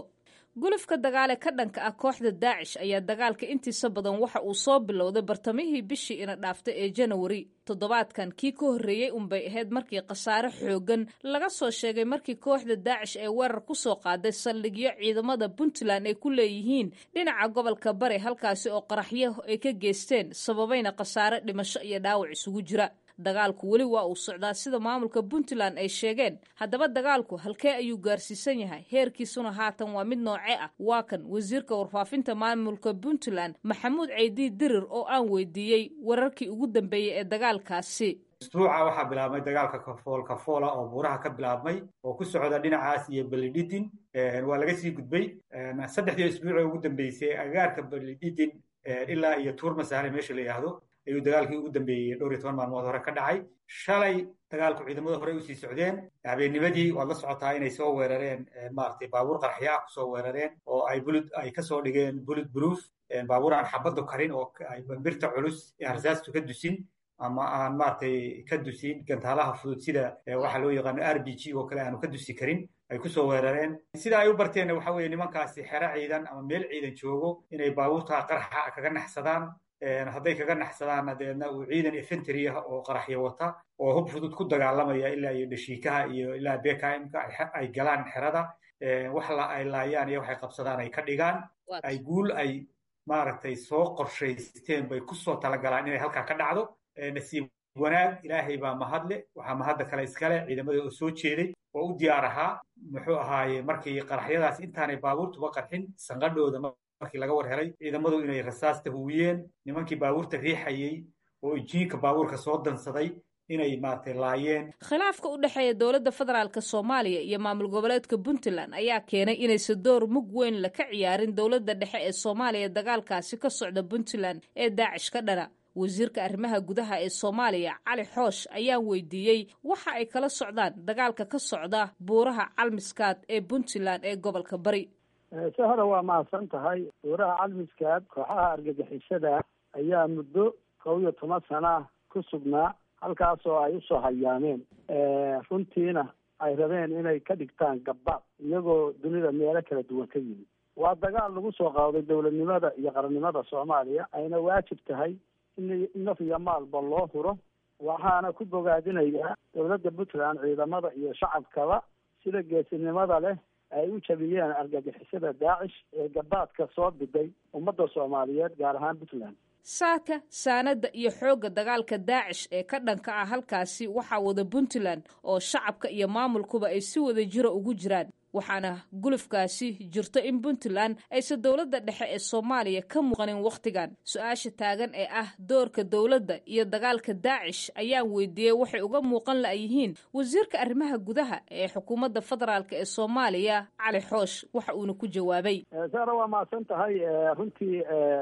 gulufka dagaale ka dhanka ah kooxda daacish ayaa dagaalka intiisa badan waxa uu soo bilowday bartamihii bishii ina dhaaftay ee janawari toddobaadkan kii ka horreeyey unbay ahayd markii khasaare xoogan laga soo sheegay markii kooxda daacish ee weerar ku soo qaaday saldhigyo ciidamada puntland ay ku leeyihiin dhinaca gobolka bari halkaasi oo qaraxyo ay ka geysteen sababayna khasaare dhimasho iyo dhaawac isugu jira dagaalku weli waa uu socdaa sida maamulka puntland ay sheegeen haddaba dagaalku halkee ayuu gaarsiisan yahay heerkiisuna haatan waa mid nooce ah waa kan wasiirka warfaafinta maamulka puntland maxamuud ceydi dirir oo aan weydiiyey wararkii ugu dambeeyey ee dagaalkaasi usbuuca waxaa bilaabmay dagaalka kafool kafoola oo buuraha ka bilaabmay oo ku socda dhinacaas iyo belididin waa laga sii gudbay saddexdii isbuucee ugu dambeysay agaarka belididin ilaa iyo tuurmasaale meesha la yidhaahdo ayuu dagaalkii ugu dambeeyey dhowr iyo toban maalmood hore ka dhacay shalay dagaalku ciidamada hore usii socdeen habeennimadii waad la socotaa inay soo weerareen maaragtay baabuur qarxyaa kusoo weerareen oo ay bulud ay kasoo dhigeen bulud proof baabuur aan xabaddu karin oo ay bambirta culus ee rasaastu ka dusin ama aan maaragtay ka dusin gantaalaha fudud sida waxaa loo yaqaano r b g oo kale aanu ka dusi karin ay kusoo weerareen sida ay u barteenna waxa weeye nimankaasi xero ciidan ama meel ciidan joogo inay baabuurta qarxa kaga naxsadaan hadday kaga naxsadaanna deedna uu ciidan efentry ah oo qaraxyo wata oo hub fudud ku dagaalamaya ilaa iyo dhashiikaha iyo ilaa bkmka ay galaan xerada wax ay laayaan iyo waxay qabsadaan ay ka dhigaan ay guul ay maaragtay soo qorshaysteen bay kusoo talagalaan inay halkaa ka dhacdo nasiib wanaag ilaahay baa mahadle waxaa mahadda kale iskale ciidamada oo soo jeeday oo u diyaar ahaa muxuu ahaaye markii qaraxyadaas intaanay baabuurtuba qarxin sanqadhooda markii laga war helay ciidamadu inay rasaasta huwiyeen nimankii baabuurta riixayey oo injiinka baabuurka soo dansaday inay maaragtay laayeen khilaafka u dhexeeya dowladda federaalk soomaaliya iyo maamul goboleedka puntland ayaa keenay inaysan door mug weyn la ka ciyaarin dowladda dhexe ee soomaaliya dagaalkaasi ka socda puntland ee daacish ka dhana wasiirka arrimaha gudaha ee soomaaliya cali xoosh ayaan weydiiyey waxa ay kala socdaan dagaalka ka socda buuraha calmiskaad ee puntland ee gobolka bari se hore waa mahadsan tahay buuraha calmiskaad kooxaha argagixisada ayaa muddo kow iyo toban sana ku sugnaa halkaasoo ay usoo hayaameen runtiina ay rabeen inay ka dhigtaan gabbaad iyagoo dunida meelo kala duwan ka yimid waa dagaal lagu soo qaaday dowladnimada iyo qarannimada soomaaliya ayna waajib tahay in naf iyo maalba loo huro waxaana ku bogaadinayaa dowladda puntland ciidamada iyo shacabkaba sida geesinimada leh ay u jabiyeen argagixisada daacish ee gabaadka soo biday ummadda soomaaliyeed gaar ahaan puntland saaka saanada iyo xoogga dagaalka daacish ee ka dhanka ah halkaasi waxaa wada puntland oo shacabka iyo maamulkuba ay si wada jiro ugu jiraan waxaana gulufkaasi jirto in puntland aysan dowladda dhexe ee soomaaliya ka muuqanin wakhtigan su-aasha taagan ee ah doorka dowladda iyo dagaalka daacish ayaan weydiiyey waxay uga muuqan la'yihiin wasiirka arrimaha gudaha ee xukuumadda federaalk ee soomaaliya cali xoosh waxa uuna ku jawaabay sara waa mahadsan tahay runtii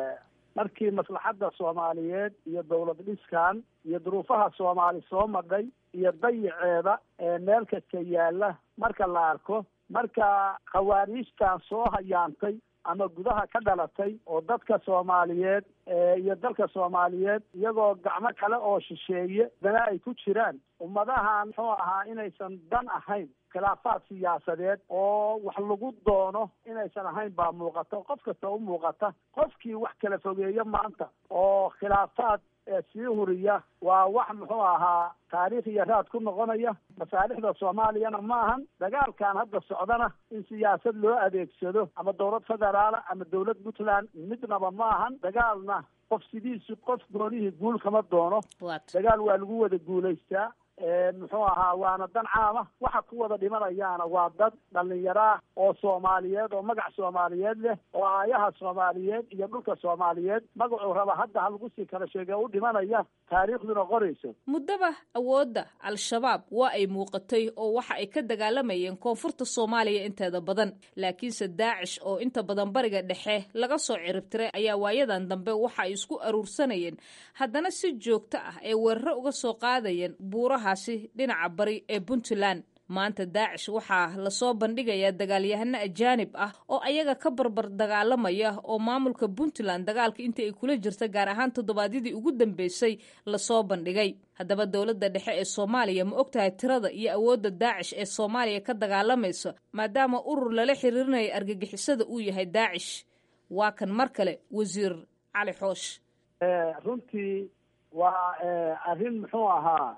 markii maslaxadda soomaaliyeed iyo dowlad dhiskan iyo duruufaha soomaali soo madhay iyo dayiceeda ee meel kasta yaalla marka la arko marka khawaariijtan soo hayaantay ama gudaha ka dhalatay oo dadka soomaaliyeed iyo dalka soomaaliyeed iyagoo gacmo kale oo shisheeye dana ay ku jiraan ummadahan muxuu ahaa inaysan dan ahayn khilaafaad siyaasadeed oo wax lagu doono inaysan ahayn baa muuqata qof kasta u muuqata qofkii wax kala fogeeyo maanta oo khilaafaad sii huriya waa wax muxuu ahaa taariikh iyo raad ku noqonaya masaalixda soomaaliyana ma ahan dagaalkan hadda socdana in siyaasad loo adeegsado ama dowlad federaala ama dowlad puntland midnaba ma ahan dagaalna qof sidiisu qof goonihii guul kama doono dagaal waa lagu wada guulaystaa muxuu ahaa waana dan caama waxa ku wada dhimanayaana waa dad dhallinyaraa oo soomaaliyeed oo magac soomaaliyeed leh oo aayaha soomaaliyeed iyo dhulka soomaaliyeed magacuu raba hadda ha lagu sii kala sheege u dhimanaya taariikhduna qorayso muddaba awoodda al-shabaab waa ay muuqatay oo waxa ay ka dagaalamayeen koonfurta soomaaliya inteeda badan laakiinse daacish oo inta badan bariga dhexe laga soo ciribtiray ayaa waayadan dambe waxa ay isku aruursanayeen haddana si joogto ah ay weeraro uga soo qaadayeen buuraha dhinaca bari ee puntland maanta daacish waxaa lasoo bandhigayaa dagaalyahano ajaanib ah oo ayaga ka barbar dagaalamaya oo maamulka puntland dagaalka intii ay kula jirta gaar ahaan toddobaadyadii ugu dambeysay lasoo bandhigay haddaba dowladda dhexe ee soomaaliya ma ogtahay tirada iyo awoodda daacish ee soomaaliya ka dagaalamaysa maadaama urur lala xiriirinaya argagixisada uu yahay daacish waa kan mar kale wasiir cali xoosh runtii waa arrin muxuu ahaa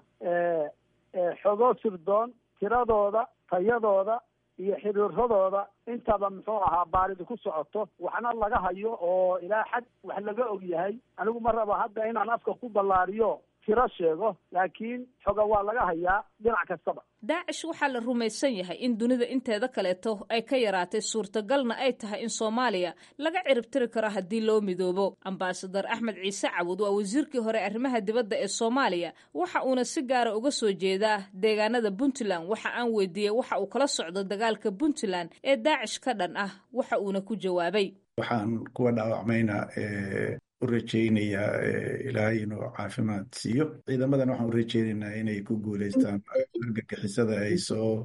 xogo sirdoon tiradooda tayadooda iyo xiriiradooda intaba muxuu ahaa baaridi ku socoto waxna laga hayo oo ilaa xad wax laga og yahay anigu ma rabo hadda inaan afka ku ballaariyo tiro sheego laakiin xoga waa laga hayaa dhinac kastaba daacish waxaa la rumaysan yahay in dunida inteeda kaleeto ay ka yaraatay suurtagalna ay tahay in soomaaliya laga ciribtiri karo haddii loo midoobo ambasadar axmed ciise cawud waa wasiirkii hore arrimaha dibadda ee soomaaliya waxa uuna si gaara uga soo jeedaa deegaanada puntland waxa aan weydiiyey waxa uu kala socdo dagaalka puntland ee daacish ka dhan ah waxa uuna ku jawaabay waxaan kuwa dhaawacmayna u rajaynayaa ilaahay inuu caafimaad siiyo ciidamadan waxaan u rajaynaynaa inay ku guulaystaan argagixisada ay soo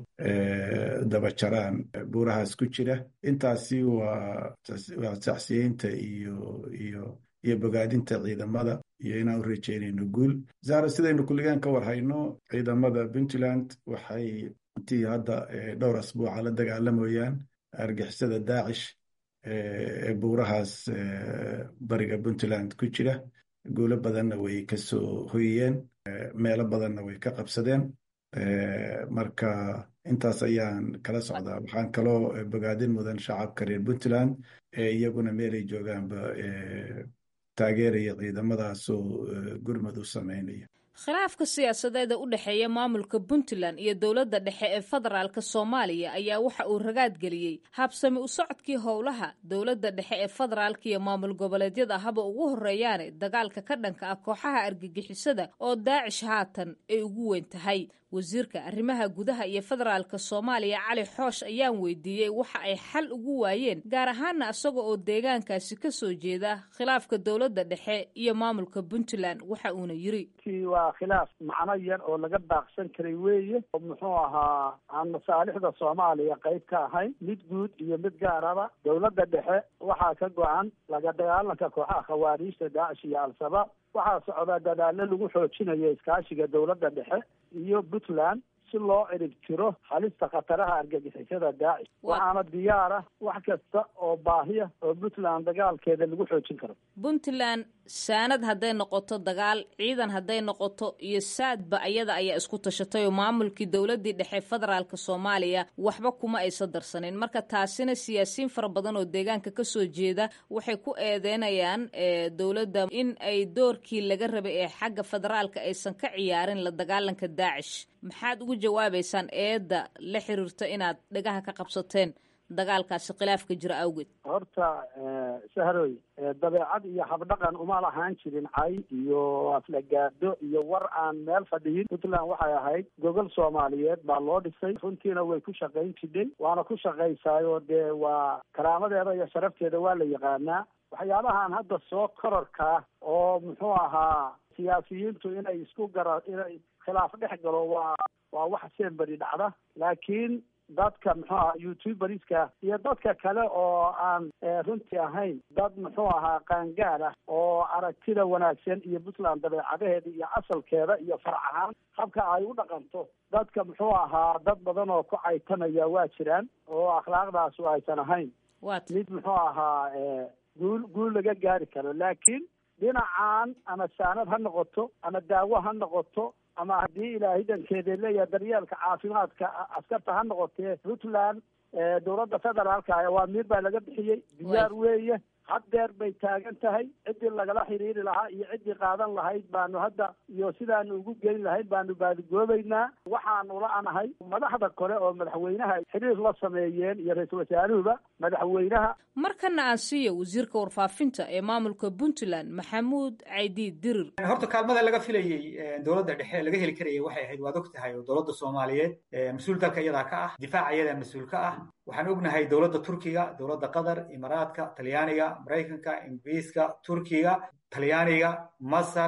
dabajaraan buurahaas ku jira intaasi waa waa tacsiyeynta iyo iyo iyo bogaadinta ciidamada iyo inaan u rajaynayno guul zahra sidaynu kulligaan ka warhayno ciidamada puntland waxay intii hadda dhowr asbuuca la dagaalamayaan argixisada daacish ee buurahaas bariga puntland ku jira guulo badanna way ka soo hoyiyeen meelo badanna way ka qabsadeen marka intaas ayaan kala socdaa waxaan kaloo bogaadin mudan shacabka reer puntland ee iyaguna meelay joogaanba taageeraya ciidamadaasoo gurmad u sameynaya khilaafka siyaasadeed ee u dhexeeya maamulka puntland iyo dowladda dhexe ee federaalk soomaaliya ayaa waxa uu ragaad geliyey habsami u socodkii howlaha dowladda dhexe ee federaalk iyo maamul goboleedyada haba ugu horeeyaane dagaalka ka dhanka ah kooxaha argagixisada oo daacish haatan ay ugu weyn tahay wasiirka arrimaha gudaha iyo federaalka soomaaliya cali xoosh ayaan weydiiyey waxa ay xal ugu waayeen gaar ahaana isaga oo deegaankaasi ka soo jeeda khilaafka dowladda dhexe iyo maamulka puntland waxa uuna yiri waa khilaaf macno yar oo laga baaqsan karay weeye oo muxuu ahaa aan masaalixda soomaaliya qayb ka ahayn mid guud iyo mid gaaraba dowladda dhexe waxaa ka go-an laga dagaalanka kooxaha khawaariijta daacish iyo al-shabaab waxaa socdaa dadaalo lagu xoojinayo iskaashiga dowladda dhexe iyo puntland si loo cirib tiro halista khataraha argagixisada daacish waxaana diyaara wax kasta oo baahiya oo puntland dagaalkeeda lagu xoojin karo puntland saanad hadday noqoto dagaal ciidan hadday noqoto iyo saadba ayada ayaa isku tashatay oo maamulkii dowladii dhexe federaalk soomaaliya waxba kuma aysa darsanin marka taasina siyaasiyiin fara badan oo deegaanka kasoo jeeda waxay ku eedeynayaan dowladda in ay doorkii laga rabay ee xagga federaalka aysan ka ciyaarin la dagaalanka daacish maxaad ugu jawaabaysaan eedda la xiriirta inaad dhagaha ka qabsateen dagaalkaasi khilaafka jira awgeed horta sahroy dabeecad iyo habdhaqan uma lahaan jirin cay iyo aflagaado iyo war aan meel fadhiyin puntland waxay ahayd gogol soomaaliyeed baa loo dhisay runtiina way ku shaqayn jidhay waana ku shaqaysaayoo dee waa karaamadeeda iyo sharafteeda waa la yaqaanaa waxyaabahan hadda soo kororkaa oo muxuu ahaa siyaasiyiintu inay isku gara inay khilaaf dhex galo waa waa wax semberi dhacda laakiin dadka muxuu ahaa youtuberska iyo dadka kale oo aan runtii ahayn dad muxuu ahaa qaangaad ah oo aragtida wanaagsan iyo puntland dabeecadaheeda iyo asalkeeda iyo farac ahaan habka ay u dhaqanto dadka muxuu ahaa dad badan oo ku caytanaya waa jiraan oo akhlaaqdaasu aysan ahayn mid muxuu ahaa guul guul laga gaari karo laakiin dhinacan ama saanad ha noqoto ama daawo ha noqoto ama haddii ilaahay dankeeda leeyahay daryeelka caafimaadka askarta ha noqotee puntland dowladda federaalka waa miir baa laga bixiyey diyaar weeye haddeer bay taagan tahay ciddii lagala xiriiri lahaa iyo ciddii qaadan lahayd baanu hadda iyo sidaanu ugu geyn lahayd baanu baadigoobaynaa waxaanu la-anahay madaxda kore oo madaxweynaha xiriir la sameeyeen iyo ra-iisul wasaaruhuba madaxweynaha markana aan siiyo wasiirka warfaafinta ee maamulka puntland maxamuud caydi dirir horta kaalmada laga filayey dowladda dhexe laga heli karayay waxay ahayd waad og tahay oo dowladda soomaaliyeed mas-uul dalka iyadaa ka ah difaaca iyadaa mas-uul ka ah waxaan ognahay dowladda turkiga dowladda qatar imaaraadka talyaaniga maraykanka ingiriiska turkiga talyaaniga masar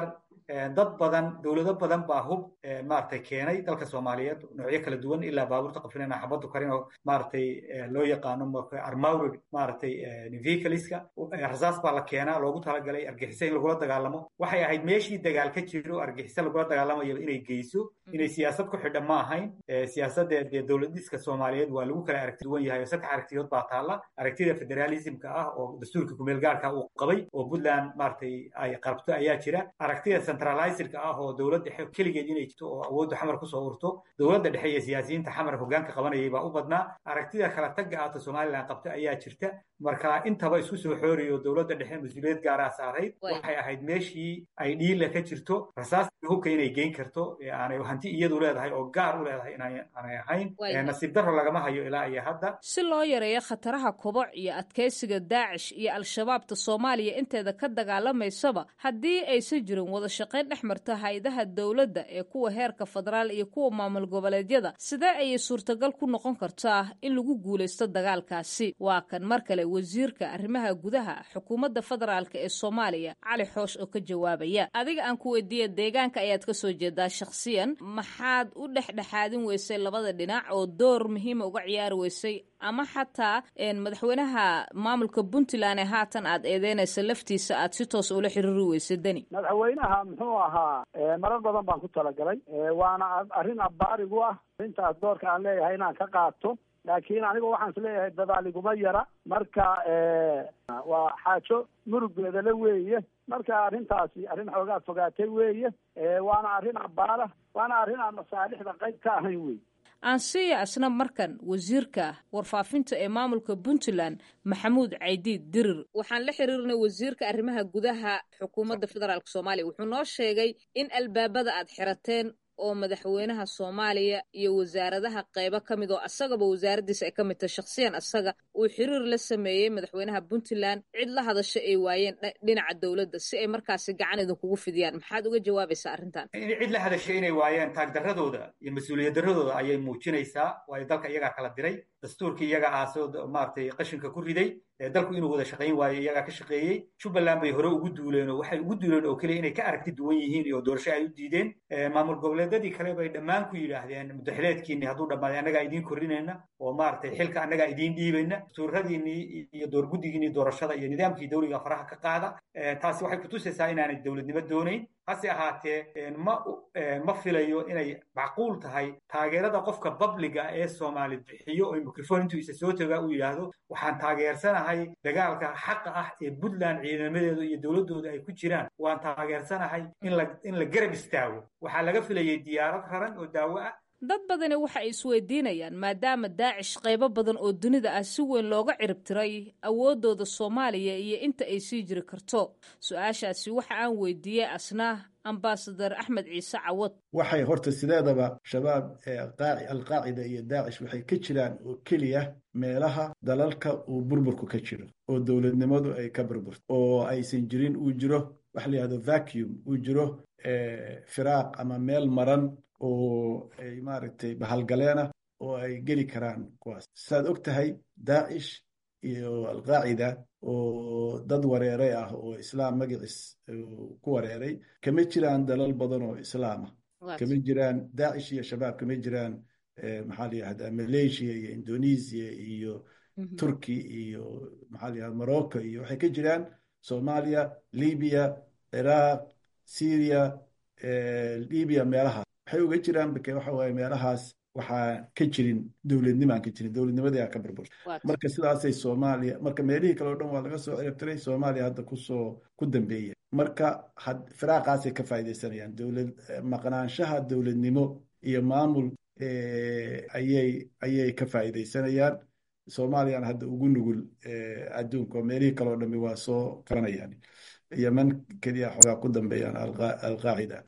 dad badan dowlado badan baa hub maaragtay keenay dalka soomaaliyeed noocyo kala duwan ilaa baabuurta qafrinana xabadu karin oo maaragtay loo yaqaano armoured maaragtay vehicleska rasaas baa la keenaa loogu talagalay argixisa in lagula dagaalamo waxay ahayd meeshii dagaal ka jiro argixisa lagula dagaalamayaba inay geyso inay siyaasad ku xidhan ma ahayn siyaasadda dee dowladiska soomaaliyeed waa lagu kala aragti duwan yahay oo saddex aragtiyood baa taalla aragtida federalismka ah oo dastuurka kumeel gaarka uu qabay oo puntland maaragtay ay qarabto ayaa jira aragtida centralizerka ah oo dowlad dhexe keligeed inay jirto oo awoodda xamar kusoo urto dowladda dhexe iyo siyaasiyiinta xamar hogaanka qabanayay baa u badnaa aragtida kala tagga ahto somalilan qabta ayaa jirta marka intaba isku soo xooriyo dowladda dhexe mas-uuliyad gaaraa saarayd waxay ahayd meeshii ay dhiila ka jirto rasaasta hubka inay geyn karto aanay hanti iyadu leedahay oo gaar u leedahay inaanay ahayn nasiib daro lagama hayo ilaa iyo hadda si loo yareeyo khataraha koboc iyo adkaysiga daacish iyo al-shabaabta soomaaliya inteeda ka dagaalamaysaba haddii aysan jirin wada shaqayn dhex marta hay-adaha dowladda ee kuwa heerka federaal iyo kuwa maamul goboleedyada sidee ayay suurtagal ku noqon kartaa in lagu guulaysto dagaalkaasi waa kan mar kale wasiirka arrimaha gudaha xukuumadda federaalk ee soomaaliya cali xoosh oo ka jawaabaya adiga aan ku weydiiya deegaanka ayaad ka soo jeedaa shakhsiyan maxaad u dhexdhexaadin weysay labada dhinac oo door muhiima uga ciyaari weysay ama xataa madaxweynaha maamulka puntland ee haatan aad eedeynaysa laftiisa aad si toos ula xiriiri weysay deni madaxweynaha muxuu ahaa marar badan baan ku talagalay waana arrin abbaarigu ah arrintaas doorka aan leeyahay inaan ka qaato laakiin aniga waxaan is leeyahay dadaaliguma yara marka waa xaajo murugeeda le weeye marka arrintaasi arrin xoogaa fogaatay weeye waana arrin abbaara waana arrin aan masaalixda qayb ka ahayn wey aansiya asna markan wasiirka warfaafinta ee maamulka puntland maxamuud caydiid dirir waxaan la xiriirnay wasiirka arrimaha gudaha xukuumadda federaalk soomaaliya wuxuu noo sheegay in albaabada aad xirateen oo madaxweynaha soomaaliya iyo wasaaradaha qaybo ka mid oo asagaba wasaaraddiisa ay ka mid tahay shakhsiyan asaga uu xiriir la sameeyey madaxweynaha puntland cid la hadasho ay waayeen dhinaca dowladda si ay markaasi gacan idinkugu fidiyaan maxaad uga jawaabaysaa arrintan cid la hadasho inay waayeen taagdarradooda iyo mas-uuliyad darradooda ayay muujinaysaa waayo dalka iyagaa kala diray dastuurkii iyaga aasoo maaragtay qashinka ku riday dalku inuu wada shaqayn waayo iyagaa ka shaqeeyey jubbaland bay hore ugu duuleen oo waxay ugu duuleen oo keliya inay ka aragti duwan yihiin iyo doorasho ay u diideen maamul goboleedyadii kale bay dhammaan ku yidhaahdeen mudaxileedkiinni hadduu dhammaaday annagaa idiin korrinayna oo maaragtay xilka annagaa idiin dhiibayna dastuuradiinnii iyo doorguddigiinnii doorashada iyo nidaamkii dawliga faraha ka qaada taasi waxay kutusaysaa inaanay dowladnimo doonayn hase ahaatee ma ma filayo inay macquul tahay taageerada qofka babliga ee soomaali bixiyo oo mikrofon intuu isa soo tagaa uu yidhaahdo waxaan taageersanahay dagaalka xaqa ah ee puntland ciidamadeedu iyo dowladdooda ay ku jiraan waan taageersanahay in la in la garab istaago waxaa laga filayay diyaarad raran oo daawo ah dad badani waxa ay isweydiinayaan maadaama daacish qaybo badan oo dunida ah si weyn looga ciribtiray awooddooda soomaaliya iyo inta ay sii jiri karto su-aashaasi waxa aan weydiiyey asna ambasadar axmed ciise cawad waxay horta sideedaba shabaab alqaacida iyo daacish waxay ka jiraan oo keliya meelaha dalalka uu burburku ka jiro oo dowladnimadu ay ka burburto oo aysan jirin uu jiro waxa la yihahdo vacuum uu jiro firaaq ama meel maran oo ay maaragtay bahalgaleena oo ay geli karaan kuwaas saad og tahay daacish iyo alqaacida oo dad wareeray ah oo islaam magaciis ku wareeray kama jiraan dalal badan oo islaama kama jiraan daacish iyo shabaab kama jiraan maxaa la yihahdaa malaysia iyo indonesia iyo turki iyo maxaa la yihahda morocco iyo waxay ka jiraan soomaaliya libiya ciraaq syria libiya meelahaas waxay uga jiraan bake waxa waaye meelahaas waxaa ka jirin dowladnimo aan ka jirin dowladnimadii aa ka burburta marka sidaasay soomaaliya marka meelihii kale o dhan waa laga soo ciribtiray soomaaliya hadda kusoo ku dambeeya marka firaaqaasay ka faaidaysanayaan dowlad maqnaanshaha dowladnimo iyo maamul ayay ayay ka faa'iidaysanayaan soomaaliyana hadda ugu nugul adduunka oo meelihii kale o dhami waa soo qabanayaan yeman keliya xoogaa ku dambeeyaan alqaacida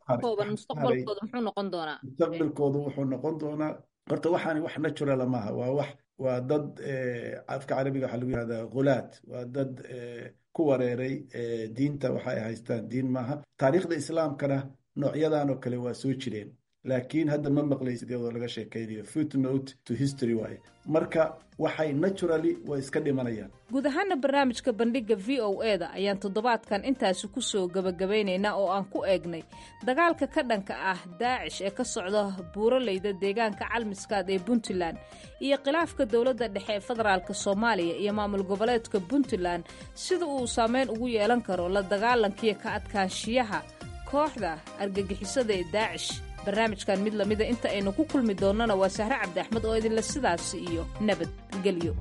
mustaqbalkoodu wuxuu noqon doonaa horta waxaani wax naturala maaha waa wax waa dad afka carabiga waxaa lagu yihahdaa khulaad waa dad ku wareeray diinta waxa ay haystaan diin maaha taariikhda islaamkana noocyadan oo kale waa soo jireen laakiin hadda ma maqlaysid iyadoo laga sheekaynayo footnote to history waaye marka waxay naturally way iska dhimanayaan guud ahaana barnaamijka bandhigga v o e da ayaan toddobaadkan intaasi ku soo gebagabaynaynaa oo aan ku eegnay dagaalka ka dhanka ah daacish ee ka socda buuraleyda deegaanka calmiskaad ee puntland iyo khilaafka dowladda dhexe ee federaalk soomaaliya iyo maamul goboleedka puntland sida uu saameyn ugu yeelan karo la dagaalankiiyo ka adkaanshiyaha kooxda argagixisada ee daacish barnaamijkan mid lamida inta aynu ku kulmi doonnana waa sahre cabdi axmed oo idinle sidaasi iyo nabadgelyo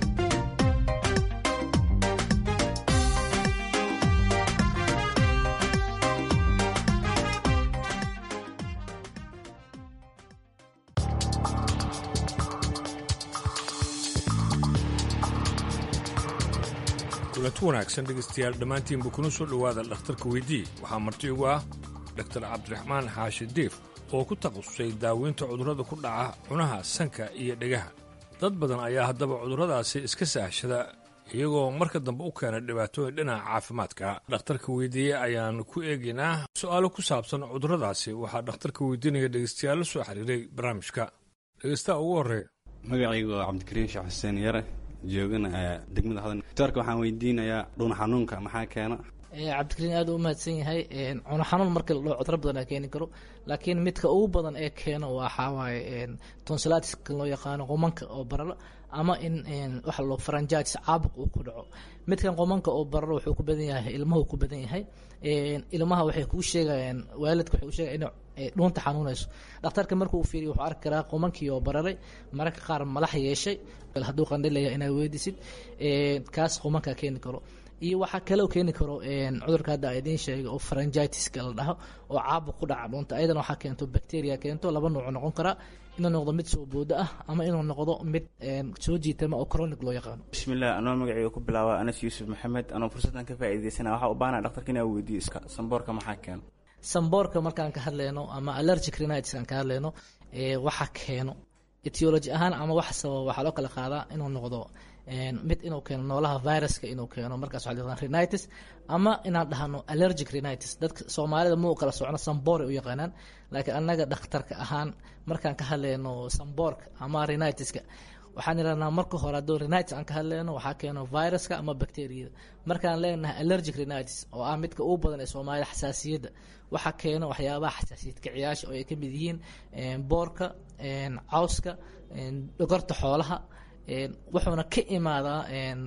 kulanti wanaagsan dhegaystayaal dhammaantiinba kuna soo dhowaada dhakhtarka weydii waxaa marti ugu ah dhaktar cabdiraxmaan xaashi diif oo ku takhasusay daaweynta cudurrada ku dhaca cunaha sanka iyo dhegaha dad badan ayaa haddaba cudurradaasi iska saahshada iyagoo marka dambe u keena dhibaatooyin dhinaca caafimaadka dhakhtarka weydiiye ayaan ku eegaynaa su'aalo ku saabsan cudurradaasi waxaa dhakhtarka weydiinaya dhegaystayaal la soo xiriiray barnaamijka dhegaystaha ugu horreeya magacaygu waa cabdikariim sheekh xuseen yare joogana degmada hodan doctorka waxaan weydiinayaa dhuun xanuunka maxaa keena cabdikariin aad u mahadsan yahay cuno xanuun markii la dhaho cudro badan aa keeni karo laakiin midka ugu badan ee keeno waxaa waaye tonsilatiska loo yaqaano qomanka oo bararo ama in waxa loo faranjaatis caabuq uu ku dhaco midkan qomanka oo bararo wuxuu ku badan yahay ilmuhu ku badan yahay ilmaha waxay kuu sheegayaan waalidka waxay u sheegaya inay dhuunta xanuunayso dhakhtarka markuu fiiriyo wuxuu arki karaa qomankii oo bararay mararka qaar malax yeeshay hadduu qandhilaya inaad weydisid kaas qomankaa keeni karo iyo waxaa kaloo keeni karo cudurka hadda a idiin sheegay oo faranjitiska la dhaho oo caabuq ku dhaca dhuunta ayadana waxaa keento bacteria keento laba nuuc noqon karaa inuu noqdo mid soo boodo ah ama inuu noqdo mid soo jiitama oo chronic loo yaqaano bismillah anoo magacayga ku bilaaba anas yuusuf maxamed anoo fursaddan ka faa'iidaysana waxaa u baanaa dhaktarka inaa weydiiyo samboorka maxaa keeno samboorka markaan ka hadleyno ama allergic rhinitis aan ka hadleyno waxa keeno etiology ahaan ama wax sababa waxaa loo kala qaadaa inuu noqdo mid inuu keeno noolaha viruska inuu keeno markaas waxaa la rhinitis ama inaan dhahno allergic rhinitis dadka soomaalida muu kala socno samboore u yaqaanaan laakiin annaga dhakhtarka ahaan markaan ka hadleyno samboorka ama rhinitiska waxaan idhahnaa marka hore hadduu rhinitis aan ka hadleyno waxaa keeno viruska ama bacteriyada markaan leenahay allergic rhinitis oo ah midka ugu badan ee soomaalida xasaasiyadda waxaa keeno waxyaabaha xasaasiyad kiciyaasha oo ay ka mid yihiin boorka cawska dhogorta xoolaha wuxuuna ka imaadaa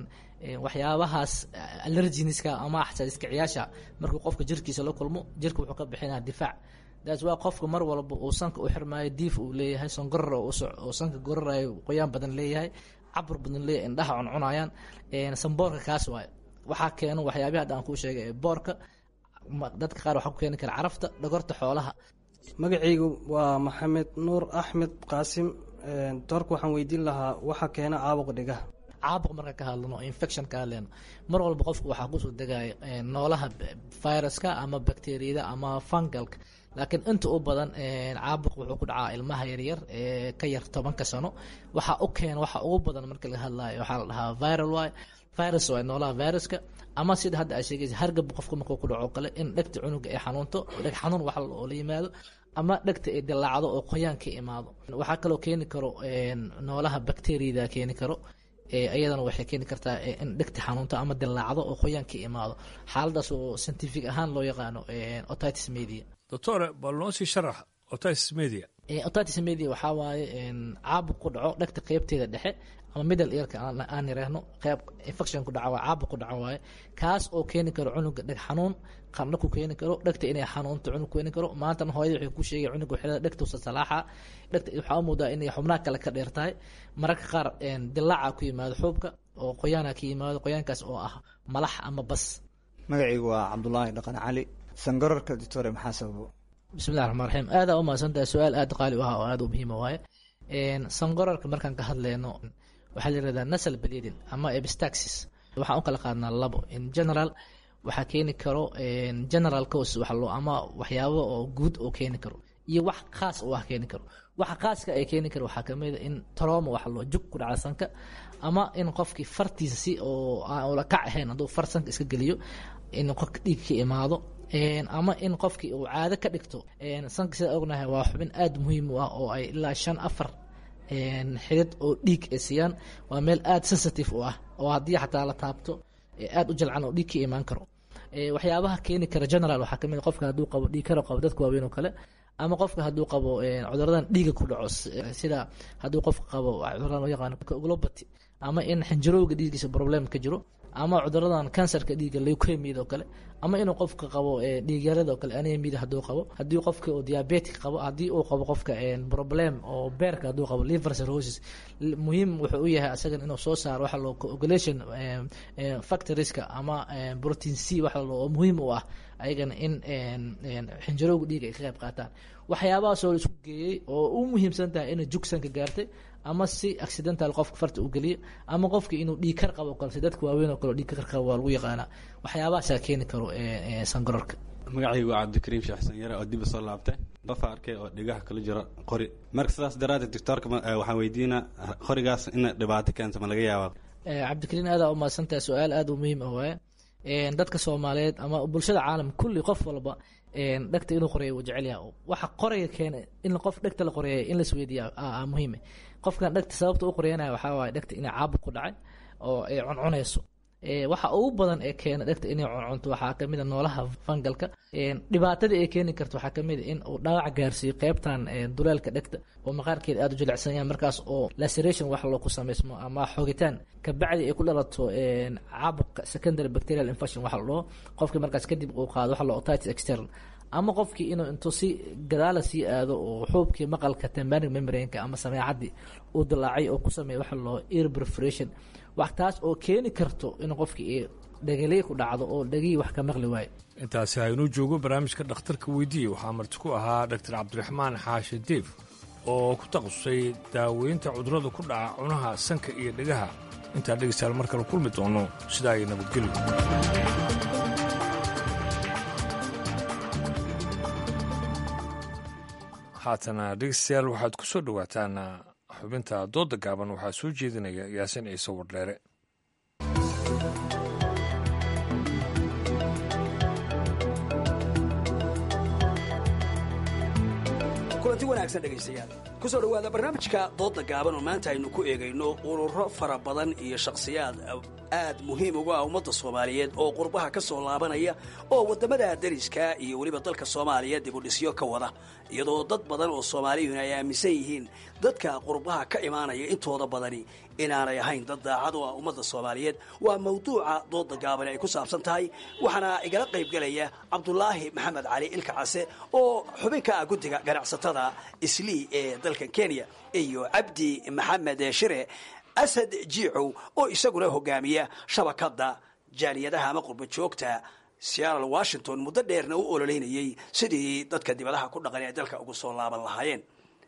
waxyaabahaas allerginiska ama xasaasiyad kiciyaasha markuu qofka jirkiisa la kulmo jirka wuxuu ka bixinaa difaac daas waa qofka mar walba uu sanka u xirmaayo diif uu leeyahay songorar oo sanka gorarayo qoyaan badan leeyahay cabur badan leeyahay indhaha cuncunayaan samboorka kaas waayo waxaa keeno waxyaabihi hadda aan kuu sheegay ee boorka dadka qaar waxaa ku keeni kara carafta dhogorta xoolaha magacaygu waa maxamed nuur axmed qaasim doorka waxaan weydiin lahaa waxa keena caabuq dhigaha caabuq marka ka hadlano infection ka hadleyno mar walba qofku waxaa kusoo degaya noolaha viruska ama bacteriyada ama fungalka laakiin inta u badan caabuq wuxuu ku dhacaa ilmaha yaryar ee ka yar tobanka sano waxaa u keena waxa ugu badan marka laga hadlayo waxaa la dhahaa viral waay virus waay noolaha viruska ama sida hadda aa sheegaysa hargab qofka markuu ku dhaco kale in dhegta cunuga ay xanuunto dheg xanuun wax oo la yimaado ama dhegta ay dilaacdo oo qoyaan ka imaado waxaa kaloo keeni karo noolaha bacteriyada keeni karo iyadana waxay keeni kartaa in dhegta xanuunto ama dilaacdo oo qoyaan ka imaado xaaladaas oo scientific ahaan loo yaqaano otitis media doctore bal noo sii sharax otitis media otitis media waxaa waaye caabuq ku dhaco dhegta qeybteeda dhexe ama middle earka aan yiraahno qeyb infection ku dhaca waa caabuq ku dhaca waaye kaas oo keeni karo cunuga dheg xanuun qandho ku keeni karo dhegta inay xanuunto cunug keeni karo maantana hooyada waxay ku sheegay cunuga xilada dhegtuusa salaaxa dhegta waxaa u moodaa inay xubnaha kale ka dheer tahay mararka qaar dilaaca ku yimaado xuubka oo qoyaana ka yimaado qoyaankaas oo ah malax ama bas magacaygu waa cabdulaahi dhaqan cali sangararka doctore maxaa sababo bismillahi raxmaan raxiim aada u mahadsantahay su-aal aada qaali u ah oo aada u muhiima waaye sangorarka markaan ka hadleyno waxaa la yirahdaa nasal bleeding ama epistaxis waxaan u kala qaadnaa labo in general waxaa keeni karo general cause wax loo ama waxyaabo oo guud oo keeni karo iyo wax khaas oo ah keeni karo waxa khaaska ay keeni karo waxaa kamid a in trauma wax loo jug ku dhaca sanka ama in qofkii fartiisa si oo aan ula kac ahayn hadduu far sanka iska geliyo in qofka dhiig ka imaado ama in qofkii uu caado ka dhigto sanka sida ognahay waa xubin aada muhiim u ah oo ay ilaa shan afar xidid oo dhiig ay siiyaan waa meel aada sensitive u ah oo haddii xataa la taabto aada u jalcan oo dhiig ka imaan karo waxyaabaha keeni kara general waxaa kamid qofka hadduu qabo dhiig karo qabo dadka waaweyn oo kale ama qofka hadduu qabo cuduradan dhiiga ku dhaco sida hadduu qofka qabo cuduradan loo yaqaano globati ama in xinjirowga dhiiggiisa problem ka jiro ama cuduradan kansarka dhiigga leukemiyada oo kale ama inuu qofka qabo dhiigyarada oo kale anemiyada hadduu qabo haddii qofka uu diabetic qabo haddii uu qabo qofka problem oo beerka hadduu qabo liver cirrhosis muhiim wuxuu u yahay asagan inuu soo saaro waxa loo coagulation factorieska ama protein c waxa loo oo muhiim u ah ayagana in xinjirowga dhiiga ay ka qayb qaataan waxyaabahaas oo la isku geeyey oo u muhiimsan tahay inay jugsanka gaartay ama si accidental qofka farta u geliya ama qofka inuu dhiig kar qabo kale si dadka waaweyn oo kale dhiig kar qabo waa lagu yaqaanaa waxyaabahaasaa keeni karo sangarorka magacaygu waa cabdikariim sheekh xasan yare oo dib usoo laabtay dafa arkay oo dhigaha kala jiro qori marka sidaas daraaddeed doctoorka waxaan weydiinaa qorigaas in dhibaato keento ma laga yaabaa cabdikariim aadaa umahadsantahay su-aal aada u muhiim ah waaye dadka soomaaliyeed ama bulshada caalam kulli qof walba dhegta inuu qoreeyo wuu jecel yahay waxa qoraya keena in qof dhegta la qoreeya in lasweydiiya muhiime qofkan dhegta sababta u qoreyanaya waxaa waaye dhegta inay caabuq ku dhacay oo ay cuncunayso waxa ugu badan ee keena dhegta inay cuncunto waxaa kamid a noolaha fangalka dhibaatada ay keeni karto waxaa kamid a in uu dhaawac gaarsiiyo qeybtan duleelka dhegta oo maqaarkeeda aada u jilicsan yahay markaas oo laceration wax loo ku samaysmo ama xogitaan kabacdi ay ku dhalato caabuqa secondary bacterial infection waxa la dhaho qofkii markaas kadib uu qaado waxa la otitis external ama qofkii inuu intuu si gadaala sii aado oo xuubkii maqalka tembanic membrane-ka ama sameecadii uu dilaacay oo ku sameeya waxa loo ear perforation wax taas oo keeni karto in qofkii dhegaliy ku dhacdo oo dhegihii wax ka maqli waayo intaasi haynuu joogo barnaamijka dhakhtarka weydiiye waxaa marti ku ahaa dhaktar cabdiraxmaan xaashi diif oo ku takhasusay daaweynta cudurrada ku dhaca cunaha sanka iyo dhegaha intaa dhegaystayaal mar kale kulmi doono sidaa ay nabadgelyo haatana dhegeystayaal waxaad ku soo dhowaataan xubinta doodda gaaban waxaa soo jeedinaya yaasin ciise wardheere kulanti wanaagsan dhegaystayaal ku soo dhowaada barnaamijka doodda gaaban oo maanta aynu ku eegayno ururo fara badan iyo shakhsiyaad aad muhiim ugu ah ummadda soomaaliyeed oo qurbaha ka soo laabanaya oo waddamada dariska iyo weliba dalka soomaaliya dibudhisyo ka wada iyadoo dad badan oo soomaaliyuhuna ay aaminsan yihiin dadka qurbaha ka imaanaya intooda badani inaanay ahayn dad daacad u ah ummadda soomaaliyeed waa mawduuca doodda gaabani ay ku saabsan tahay waxaana igala qaybgelaya cabdulaahi maxamed cali ilka case oo xubin ka ah guddiga ganacsatada islii ee dalkan kenya iyo cabdi maxamed shire asad jiicow oo isaguna hogaamiya shabakadda jaaliyadaha ama qurba joogta seattle washington muddo dheerna u ololeynayey sidii dadka dibadaha ku dhaqan ee dalka ugu soo laaban lahaayeen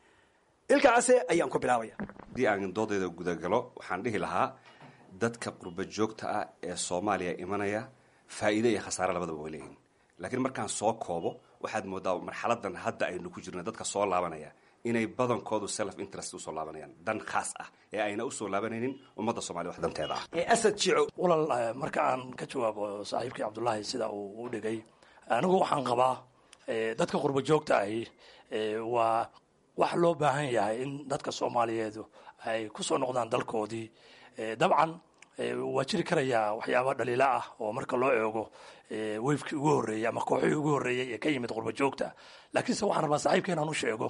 ilka case ayaan ku bilaabaya haddii aan doodayda gudagalo waxaan dhihi lahaa dadka qurba joogta ah ee soomaaliya imanaya faa'iide iyo khasaare labadaba way leeyihin laakiin markaan soo koobo waxaad moodaa marxaladan hadda aynu ku jirna dadka soo laabanaya inay badankoodu self interest usoo laabanayaan dan khaas ah ee ayna usoo laabanaynin ummadda soomaliya wax danteeda ah asad jico walaal marka aan ka jawaabo saaxiibkii cabdullaahi sida uu u dhigay anigu waxaan qabaa dadka qurba joogta ahi waa wax loo baahan yahay in dadka soomaaliyeedu ay ku soo noqdaan dalkoodii dabcan waa jiri karayaa waxyaaba dhaliila ah oo marka loo eego weyfkii ugu horreeyey ama kooxihii ugu horreeyey ee ka yimid qurba joogta laakiinse waxaan rabaa saaxiibka inaan u sheego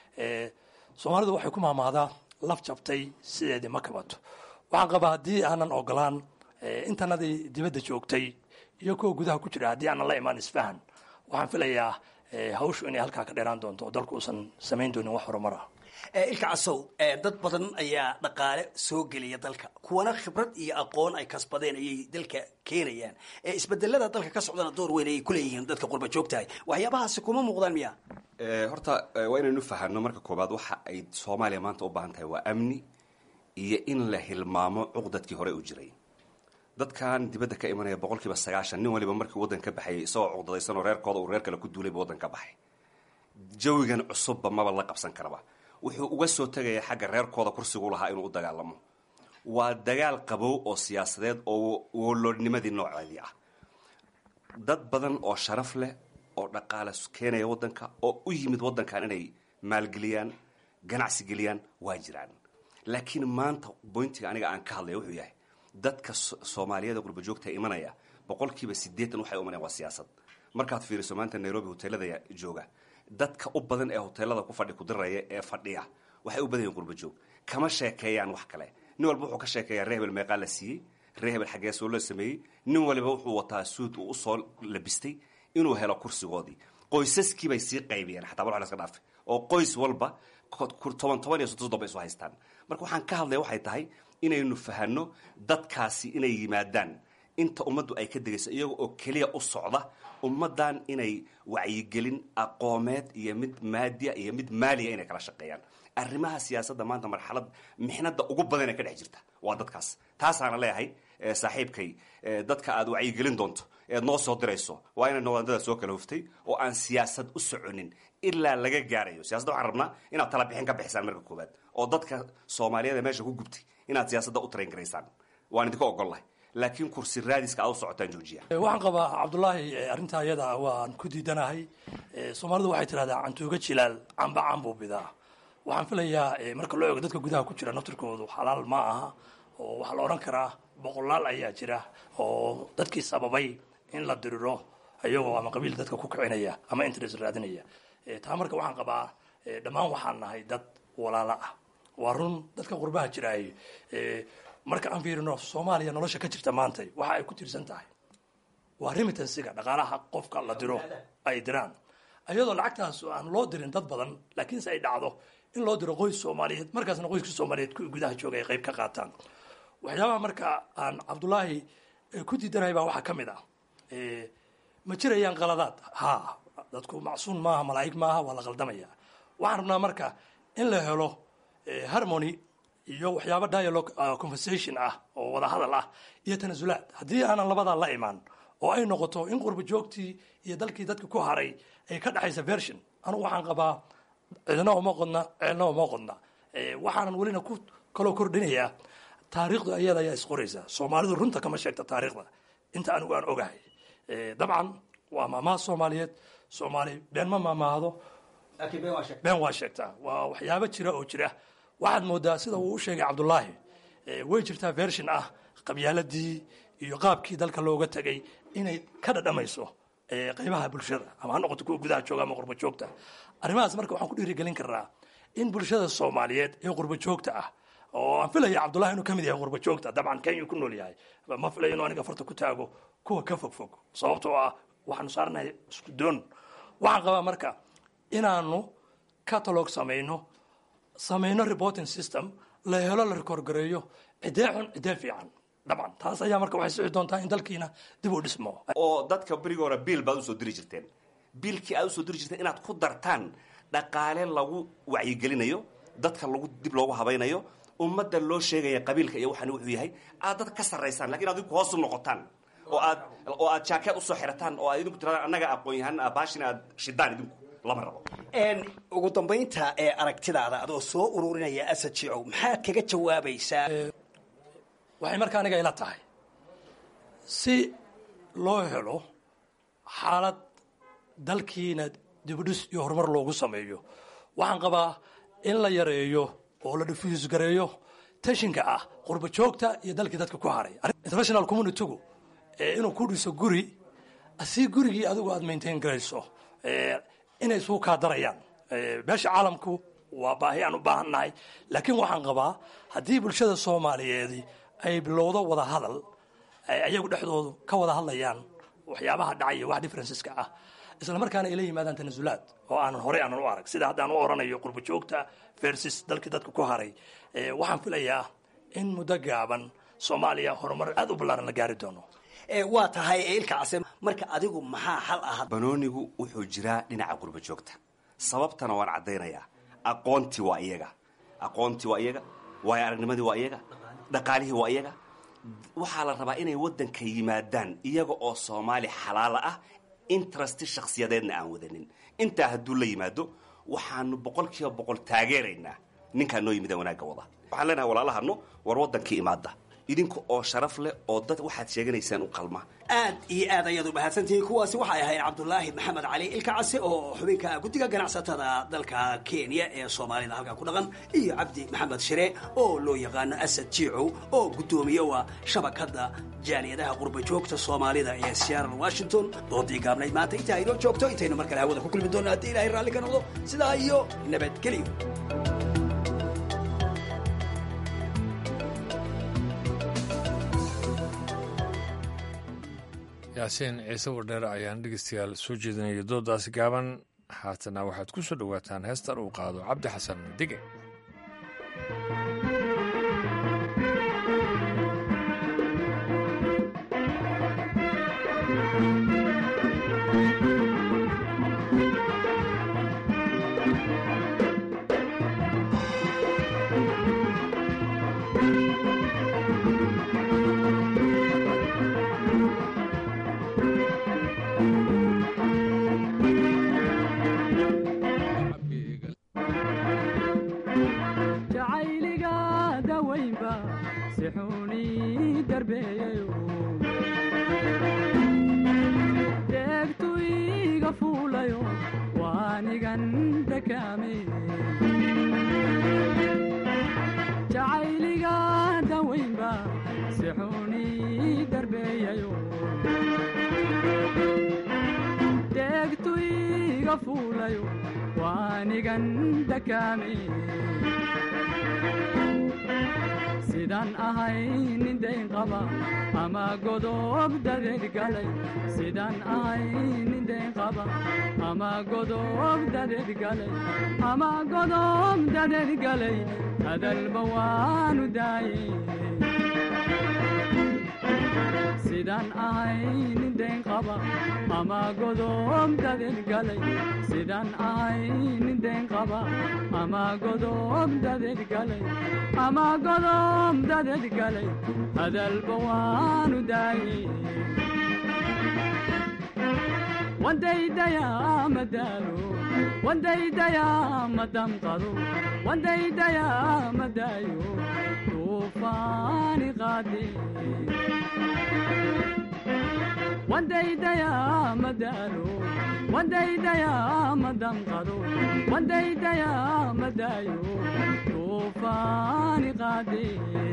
soomaalidu waxay ku maamaadaa laf jabtay sideedii ma kabato waxaan qabaa haddii aanan ogolaan intanadii dibadda joogtay iyo kuwa gudaha ku jira haddii aanan la imaan isfahan waxaan filayaa hawshu inay halkaa ka dheeraan doonto oo dalku uusan samayn doonin wax horumar ah ilka casow dad badan ayaa dhaqaale soo geliya dalka kuwana khibrad iyo aqoon ay kasbadeen ayay dalka keenayaan isbedelada dalka ka socdana door weyn ayay kuleeyihiin dadka qurba joogtahay waxyaabahaasi kuma muuqdaan miya horta waa inaynu fahanno marka koobaad waxa ay soomaaliya maanta u baahan tahay waa amni iyo in la hilmaamo cuqdadkii hore u jiray dadkan dibadda ka imanaya boqol kiiba sagaashan nin waliba markii waddan ka baxayay isagoo cuqdadaysan oo reerkooda uu reer kale ku duulayba waddan ka baxay jawigan cusubba maba la qabsan karaba wuxuu uga soo tegaya xagga reerkooda kursigu lahaa inuu u dagaalamo waa dagaal qabow oo siyaasadeed oo woloodnimadii nooceedii ah dad badan oo sharaf leh oo dhaqaale keenaya waddanka oo u yimid waddankan inay maalgeliyaan ganacsi geliyaan waa jiraan laakiin maanta boyntiga aniga aan ka hadlaya wuxuu yahay dadka soomaaliyada qurba joogta imanaya boqolkiiba siddeetan waxay u imanayaan waa siyaasad markaad fiiriso maanta nairobi hoteelada jooga dadka u badan ee hoteelada ku fadhi kudiraya ee fadhiya waxay u badan yihin qurba joog kama sheekeeyaan wax kale nin walba wuxuu ka sheekeeyaa ree hebel meeqaa la siiyey ree hebel xaggee soo la sameeyey nin waliba wuxuu wataa suud uu usoo labistay inuu helo kursigoodii qoysaskii bay sii qaybiyeen xataa bal laska dhaafe oo qoys walba toban toban iyo soddon soddon bay isu haystaan marka waxaan ka hadlaya waxay tahay inaynu fahanno dadkaasi inay yimaadaan inta ummaddu ay ka degayso iyaga oo keliya u socda ummaddan inay wacyigelin aqoomeed iyo mid maadiya iyo mid maaliya inay kala shaqeeyaan arrimaha siyaasadda maanta marxalad mixnada ugu badan ee ka dhex jirta waa dadkaas taasaana leeyahay saaxiibkay dadka aad wacyigelin doonto eed noo soo dirayso waa inay noqdaan dada soo kala huftay oo aan siyaasad u soconin ilaa laga gaarayo siyasada waxaan rabnaa inaad tala bixin ka bixisaan marka koowaad oo dadka soomaaliyeed ee meesha ku gubtay inaad siyaasadda u train garaysaan waan idinka ogollahay laakiin kursi raadiska aad u socotaan joojiya waxaan qabaa cabdulaahi arrintaa ayada waan ku diidanahay soomaalidu waxay tidhahdaa cantuuga jilaal camba cambuu bidaa waxaan filayaa marka loo eego dadka gudaha ku jira naftirkoodu xalaal ma aha oo waxaa la odhan karaa boqolaal ayaa jira oo dadkii sababay in la diriro iyagoo ama qabiil dadka ku kicinaya ama interest raadinaya taa marka waxaan qabaa dhammaan waxaan nahay dad walaalo ah waa run dadka qurbaha jiraay marka aan fiirino soomaaliya nolosha ka jirta maanta waxa ay ku tiirsan tahay waa remitansiga dhaqaalaha qofka la diro ay diraan iyadoo lacagtaas aan loo dirin dad badan laakiinse ay dhacdo in loo diro qoys soomaaliyeed markaasna qoyska soomaaliyeed kuwii gudaha jooga ay qayb ka qaataan waxyaabaha marka aan cabdulaahi ku diidanahay baa waxaa ka mid ah ma jirayaan qaladaad ha dadku macsuun maaha malaa'ig maaha waa la qaldamaya waxaan rabnaa marka in la helo harmony iyo waxyaaba dialogue conversation ah oo wada hadal ah iyo tanasulaad haddii aanan labadaa la imaan oo ay noqoto in qurba joogtii iyo dalkii dadka ku haray ay ka dhexaysa version anugu waxaan qabaa cidna uma qodna ceelna uma qodna waxaanan welina ku kaloo kordhinayaa taariikhdu ayada ayaa isqoraysa soomaalidu runta kama sheegta taariikhda inta anigu aan ogahay dabcan waa maamaha soomaaliyeed soomaali been ma maamaahdo been waa sheegtaa waa waxyaabo jira oo jira waxaad moodaa sida uu u sheegay cabdulaahi way jirtaa version ah qabyaaladii iyo qaabkii dalka looga tegay inay ka dhadhamayso qaybaha bulshada ama ha noqoto kuwa gudaha jooga ama qurba joogta arrimahaas marka waxaan ku dhiirigelin karnaa in bulshada soomaaliyeed ee qurba joogta ah oo aan filaya cabdullahi inuu ka mid yahay qurba joogta dabcan kenya ku nool yahay ma filayo inuu aniga farta ku taago kuwa ka fog fog sababtoo ah waxaanu saarnahay isku doon waxaan qabaa marka inaanu catalog samayno samayno reporting system la helo la rekoorgareeyo cidee xun cidee fiican dabcan taas ayaa marka waxay sixi doontaa in dalkiina dib u dhismo oo dadka berigi hore biil baad usoo diri jirteen biilkii aad usoo diri jirteen inaad ku dartaan dhaqaale lagu wacyigelinayo dadka lagu dib loogu habaynayo ummadda loo sheegaya qabiilka iyo waxaan wuxuu yahay aad dad ka sarraysaan lakin ad idinku hoos u noqotaan oo aad oo aad jaakeed usoo xirataan oo aad idinku tiradaan annaga aqoon-yahaan baashina aad shidaan idinku lama rabo ugu dambaynta ee aragtidaada adoo soo ururinaya asad jicow maxaad kaga jawaabaysaa waxay marka aniga ila tahay si loo helo xaalad dalkiina dibudhis iyo horumar loogu sameeyo waxaan qabaa in la yareeyo oo la diffuse gareeyo tashinka ah qurba joogta iyo dalkii dadka ku haray international communitygu inuu ku dhiso guri si gurigii adigu aad maintain garayso inay suu kaa darayaan beesha caalamku waa baahi aan u baahannahay laakiin waxaan qabaa haddii bulshada soomaaliyeedi ay bilowdo wada hadal ayagu dhexdoodu ka wada hadlayaan waxyaabaha dhacaya wax differenceska ah isla markaana ay la yimaadaan tanasulaad oo aanan horey aanan u arag sida haddaan u oranayo qurba joogta versus dalkii dadka ku haray waxaan filayaa in muddo gaaban soomaaliya horumar aad u ballaaran la gaari doono waa tahay ilka case marka adigu maxaa xal ah banoonigu wuxuu jiraa dhinaca qurba joogta sababtana waan caddaynayaa aqoontii waa iyaga aqoontii waa iyaga waayo aragnimadii waa iyaga dhaqaalihii waa iyaga waxaa la rabaa inay waddanka yimaadaan iyaga oo soomaali xalaala ah interesti shakhsiyadeedna aan wadanin intaa hadduu la yimaado waxaanu boqol kiiba boqol taageeraynaa ninkaa noo yimida wanaagga wada waxaan leenahay walaalahano war waddankii imaada idinka oo sharaf leh oo dad waxaad sheeganaysaan u qalma aad iyo aad ayaad u mahadsantihiin kuwaasi waxay ahayd cabdulaahi maxamed cali ilka case oo xubinka guddiga ganacsatada dalka kenya ee soomaalida halkaa ku dhaqan iyo cabdi maxamed shire oo loo yaqaano asad jiicow oo guddoomiye waa shabakadda jaaliyadaha qurba joogta soomaalida ee seattle washington doodii gaabnayd maanta intaa inoo joogto intaynu mar kale hawada ku kulmi doonno haddii ilahay raalli ka noqdo sidaa iyo nabadgelyo yaasiin ciise wardheer ayaan dhegeystayaal soo jeedinaya doodaasi gaaban haatana waxaad ku soo dhowaataan heestan uu qaado cabdi xasan dige jacayliga dawaynba si xuni darbeeyayo deegtu iga fuulayo waanigan dakaame jacayliga dawaynba si xuni darbeeyayo deegtu iga fuulayo waanigan dakaame sidaan ahay nin dayn qaba ama godob dadeed galay sidaan ahay nin dayn qaba ama godob dadeed galay ama godob dadeed galay hadalba waanu daayey sidaan ahay nin dayn qaba ama godob dadeed galay sidaan ahay nin dayn qaba ama godob dadeed galay ama godob dadeed galay hadalba waanu daayey wandaydayaa madaalo wandaydayaa madamqado wandaydayaa madaayo tuufaani qaade wandaydayaa madaalo wandaydayaa madamqado wandaydayaa madaayo tuufaani qaade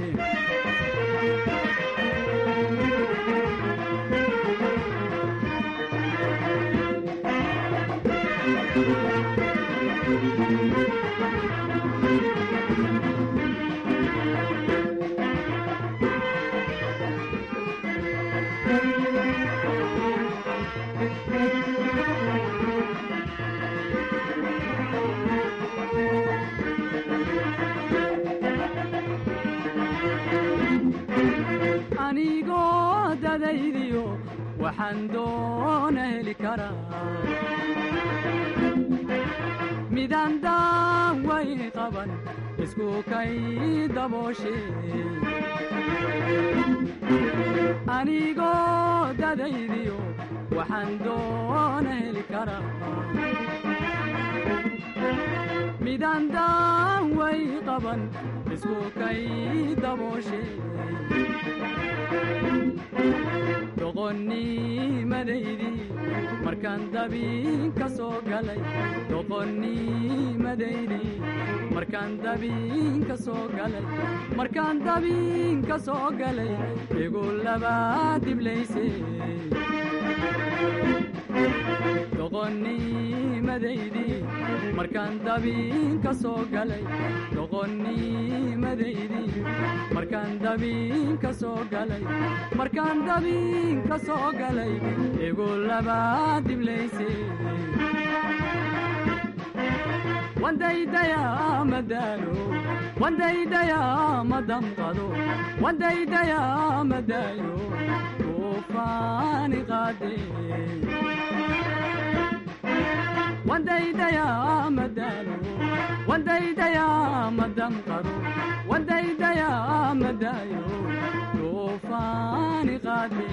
anigoo dadaydiyo waxaan doona heli karaa midaan daaway qaban isku kay dabooshe anigoo dadaydiyo waxaan doona heli karaa midaan daaway qaban isku kay dabooshe doqonnimadeydii markaan dabiin ka soo galay doqonnimadeydii markaan dabiin ka soo galay markaan dabiin ka soo galay igu labaa diblayse doqonnimadeydii markaan dabiin ka soo galay doqonnimadeydii markaan dabiin ka soo galay markaan dabiin ka soo galay igu labaa diblayse wandaydayaa madaalo wandaydayaa madamqado wandaydayaa madaayo tuufaani qaade wandaydayaa madaalo wandaydayaa madamqado wandaydayaa madaayo tuufaani qaade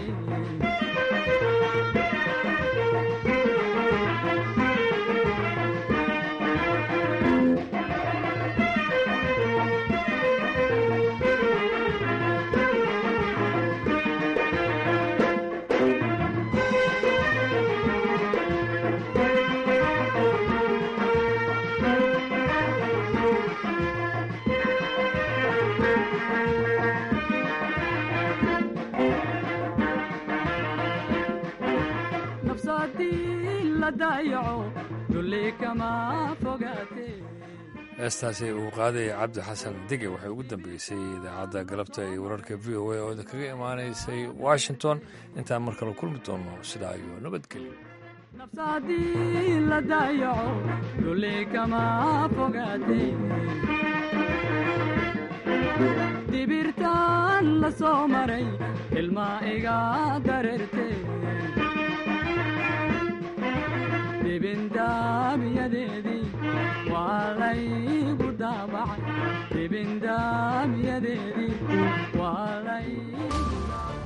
nafsadii la daayaco dulli kama fogaate heestaasi uu qaadaya cabdi xasan dige waxay ugu dambeysay idaacadda galabta iyo wararka v o a oo idinkaga imaanaysay washington intaan mar kale kulmi doono sidaa iyo nabadgelyo nafsadii la daayaco dulli kama fogaate dibirtaan la soo maray ilmaa iga dareerte dibindaamiyadeedii waa laygu daabacay dibindaamiyadeedii waa laygu daabacay